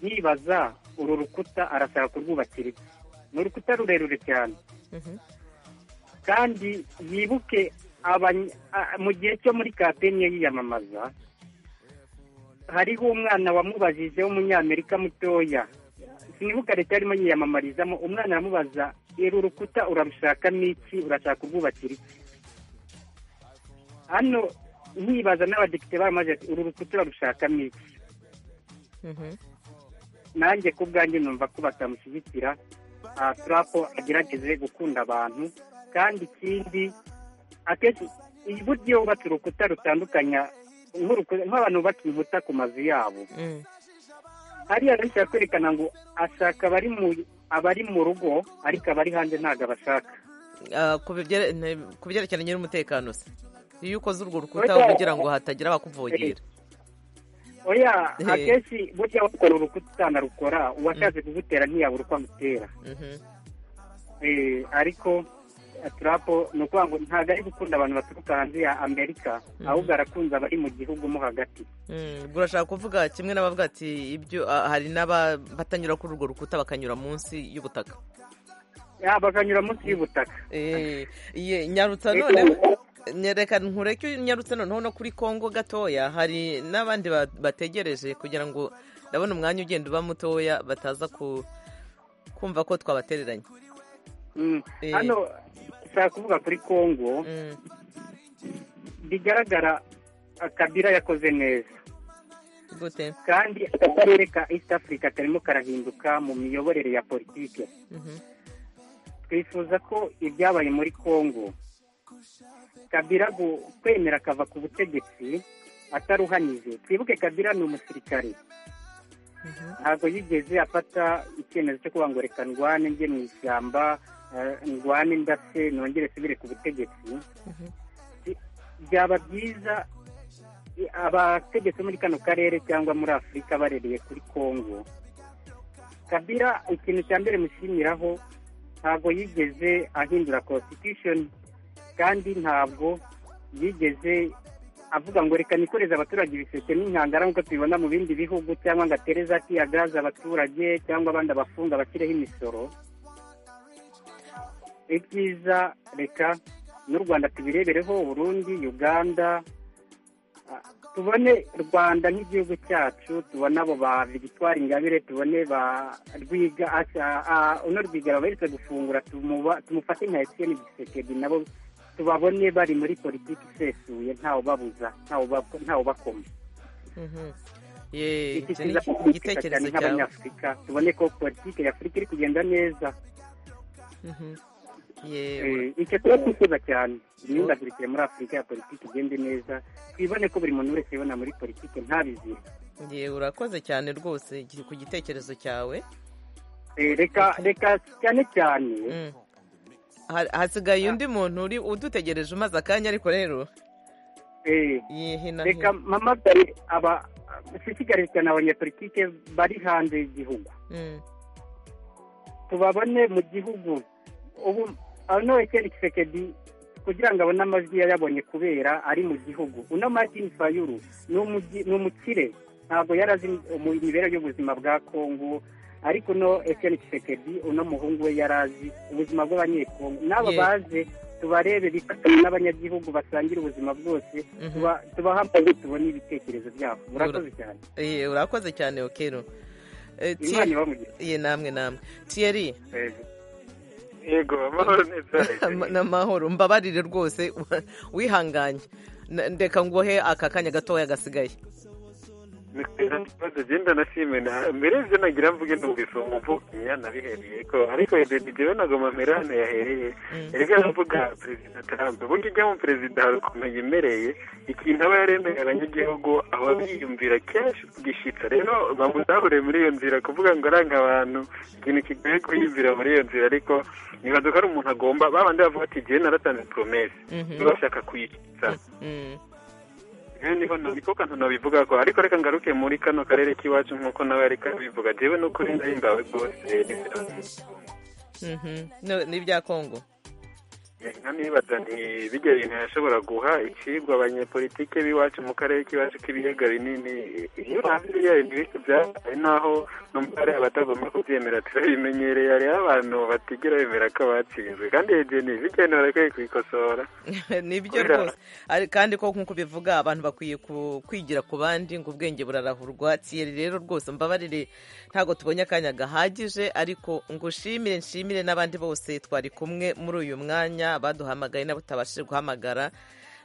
nkibaza uru rukuta arashaka kurwubakira iki ni urukuta rurerure cyane Mhm. kandi yibuke abany- a- mu gihe cyo muri kapenye yiyamamaza hariho umwana wamubajije w'umunyamerika mutoya sinibuka leta yarimo yiyamamarizamo umwana aramubaza iri urukuta urarushakamo iki urashaka kurwubakira iki hano nkibaza n'abadepite baramaze ati uru rukuta urarushakamo iki Mhm. nanjye ku bwanjye numva ko batamushyigikira aha turapo agerageze gukunda abantu kandi ikindi akenshi uburyo bubatse urukuta rutandukanya nk'uruku- nk'abantu bubaka inkuta ku mazu yabo Mm. hariya bishobora kwerekana ngo ashaka abari mu abari mu rugo ariko abari hanze ntabwo abashaka Ah, ku bibyere- ne- ku byerekeranye n'umutekano se iyo ukoze urwo rukuta Oya. uba ugira ngo hatagira abakuvogera oya akenshi burya wakora urukuta rukora uwashatse kugutera ntiyabura uko amutera Eh, ariko turapo ni ukuvuga ngo ntabwo ari gukunda abantu baturuka hanze ya amerika ahubwo arakunze abari mu gihugu mo hagati burashaka kuvuga kimwe n'abavuga ati ibyo ah, hari n'abatanyura kuri urwo rukuta bakanyura munsi y'ubutaka Ya, bakanyura munsi y'ubutaka Eh, ye- nyarutsa noneho nyereka nkureke nyarutse noneho no kuri kongo gatoya hari n'abandi ba- bategereje kugira ngo ndabona umwanya ugenda uba mutoya bataza ku kumva ko twabatereranye Mm. Eh. hano nshaka kuvuga kuri kongo bigaragara ah, kabila yakoze neza gute kandi aka karere ka east africa karimo karahinduka mu miyoborere ya politike Mhm. twifuza ko ibyabaye muri kongo kabila gu- kwemera akava ku butegetsi ataruhanyije twibuke kabila ni umusirikare ntabwo yigeze afata icyemezo cyo kuvuga ngo reka ndwane njye mu ishyamba eh, ndwane ndase nongere nsubire ku butegetsi byaba byiza i- abategetsi bo muri kano karere cyangwa muri afurika barereye kuri kongo kabira ikintu cya mbere mushimiraho ntabwo yigeze ahindura constitution kandi ntabwo yigeze avuga ngo reka nikoreze abaturage ibiseke n'inkangara nk'uko tubibona mu bindi bihugu cyangwa ngo atere za gaz abaturage cyangwa abandi abafunga bashyireho imisoro ibyiza reka n'u rwanda tubirebereho burundi uganda Ah, tubone rwanda nk'igihugu cyacu tubone abo ba victoire ingabire tubone ba rwiga Asa- ah, uno rwiga baheretse gufungura tumuba- tumufate nka etienne gisekedi nabo tubabone bari muri politiki isesuye ntawe ubabuza ntawe ubab- ntawe ubakoma ye Iki icyo ni kiza kuduteka cyane igitekerezo cyawe nk'abanyafurika tubone ko politiki y'afurika iri kugenda neza Mhm. Eh, yewe icyo tuba twifuza cyane imyubakirikire muri afurika ya politiki igende neza twibone ko buri muntu wese yibona muri politiki ntabizire yewe urakoze cyane rwose gi- ku gitekerezo cyawe Eh, reka reka cyane cyane Ha- hasigaye undi muntu uri udutegereje umaze akanya ariko rero eh, yihina reka mpamagare aba nshishikarize cyane abanyapolitike bari hanze y'igihugu tubabone mu gihugu ubu uno ekeni kisekedi kugira ngo abone amajwi yayabonye kubera ari mu gihugu uno martin fayuru ni umugi- ni umukire ntabwo yari azi mu- imibereho y'ubuzima bwa kongo ariko uno ekeni kisekedi uno muhungu we yari azi ubuzima bw'abanyekongo n'abo Ye. baze tubarebe bifatanye n'abanyagihugu basangira ubuzima bwose tuba- tubahe amajwi tubone ibitekerezo byabo murakoze cyane Eh, urakoze cyane okero Eh, Thie- Imana ibamugire. ye namwe namwe tiyeri yego amahoro neza n'amahoro mbabarire rwose wihanganye Na- ndeka nguhe aka kanya gatoya gasigaye ikibazo genda nashime na- mbere y'ibyo nagira mvuge numvise uwo mvuga nabihereye ko ariko jewe nagoma mpera hano yahereye erega aravuga perezida trump burya ujya mu perezida hari ukuntu yemereye ikintu aba yaremeye abanyagihugu aba biyumvira kenshi gishyitsa rero bamuzahure muri iyo nzira kuvuga ngo aranga abantu ikintu kigoye kuyumvira muri iyo nzira ariko nibaza ko ari umuntu agomba babandi bavuga ati jewe naratanze poromesi bashaka kuyishyitsa rero niho niko kantu nabivuga ko ariko reka ngaruke muri kano karere k'iwacu nk'uko nawe ariko abivuga jewe no kuri ndahimbawe rwose Mhm. No- n'ibya kongo nkanibaza nti bijya bintu yashobora guha icigwa abanyepolitike b'iwacu mu karere k'iwacu k'ibiyaga binini iyo hanze biriya bintu bike byabaye naho no mu karere abatagomba kubyemera turabimenyereye hariho abantu batigera bemera ko batsinzwe kandi yegeni bijya bintu barakwiye kubikosora nibyo Kubera- rwose Ari- kandi ko nk'uko bivuga abantu bakwiye ku- kwigira ku bandi ngo ubwenge burarahurwa tiyeri rero rwose mbabarire ntabwo tubonye akanya gahagije ariko ngushimire nshimire n'abandi bose twari kumwe muri uyu mwanya baduhamagaye n'abo tutabashije guhamagara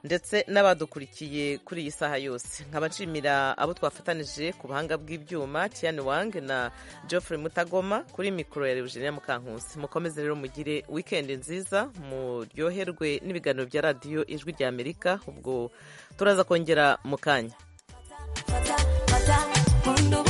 ndetse n'abadukurikiye kuri iyi saha yose nkaba nshimira abo twafatanije ku buhanga bw'ibyuma tiani wang na geoffrey mutagoma kuri mikoro ya eugenia mukankusi mukomeze rero mugire wikendi nziza muryoherwe n'ibiganiro bya radiyo ijwi rya amerika ubwo turaza kongera mu kanya Mundo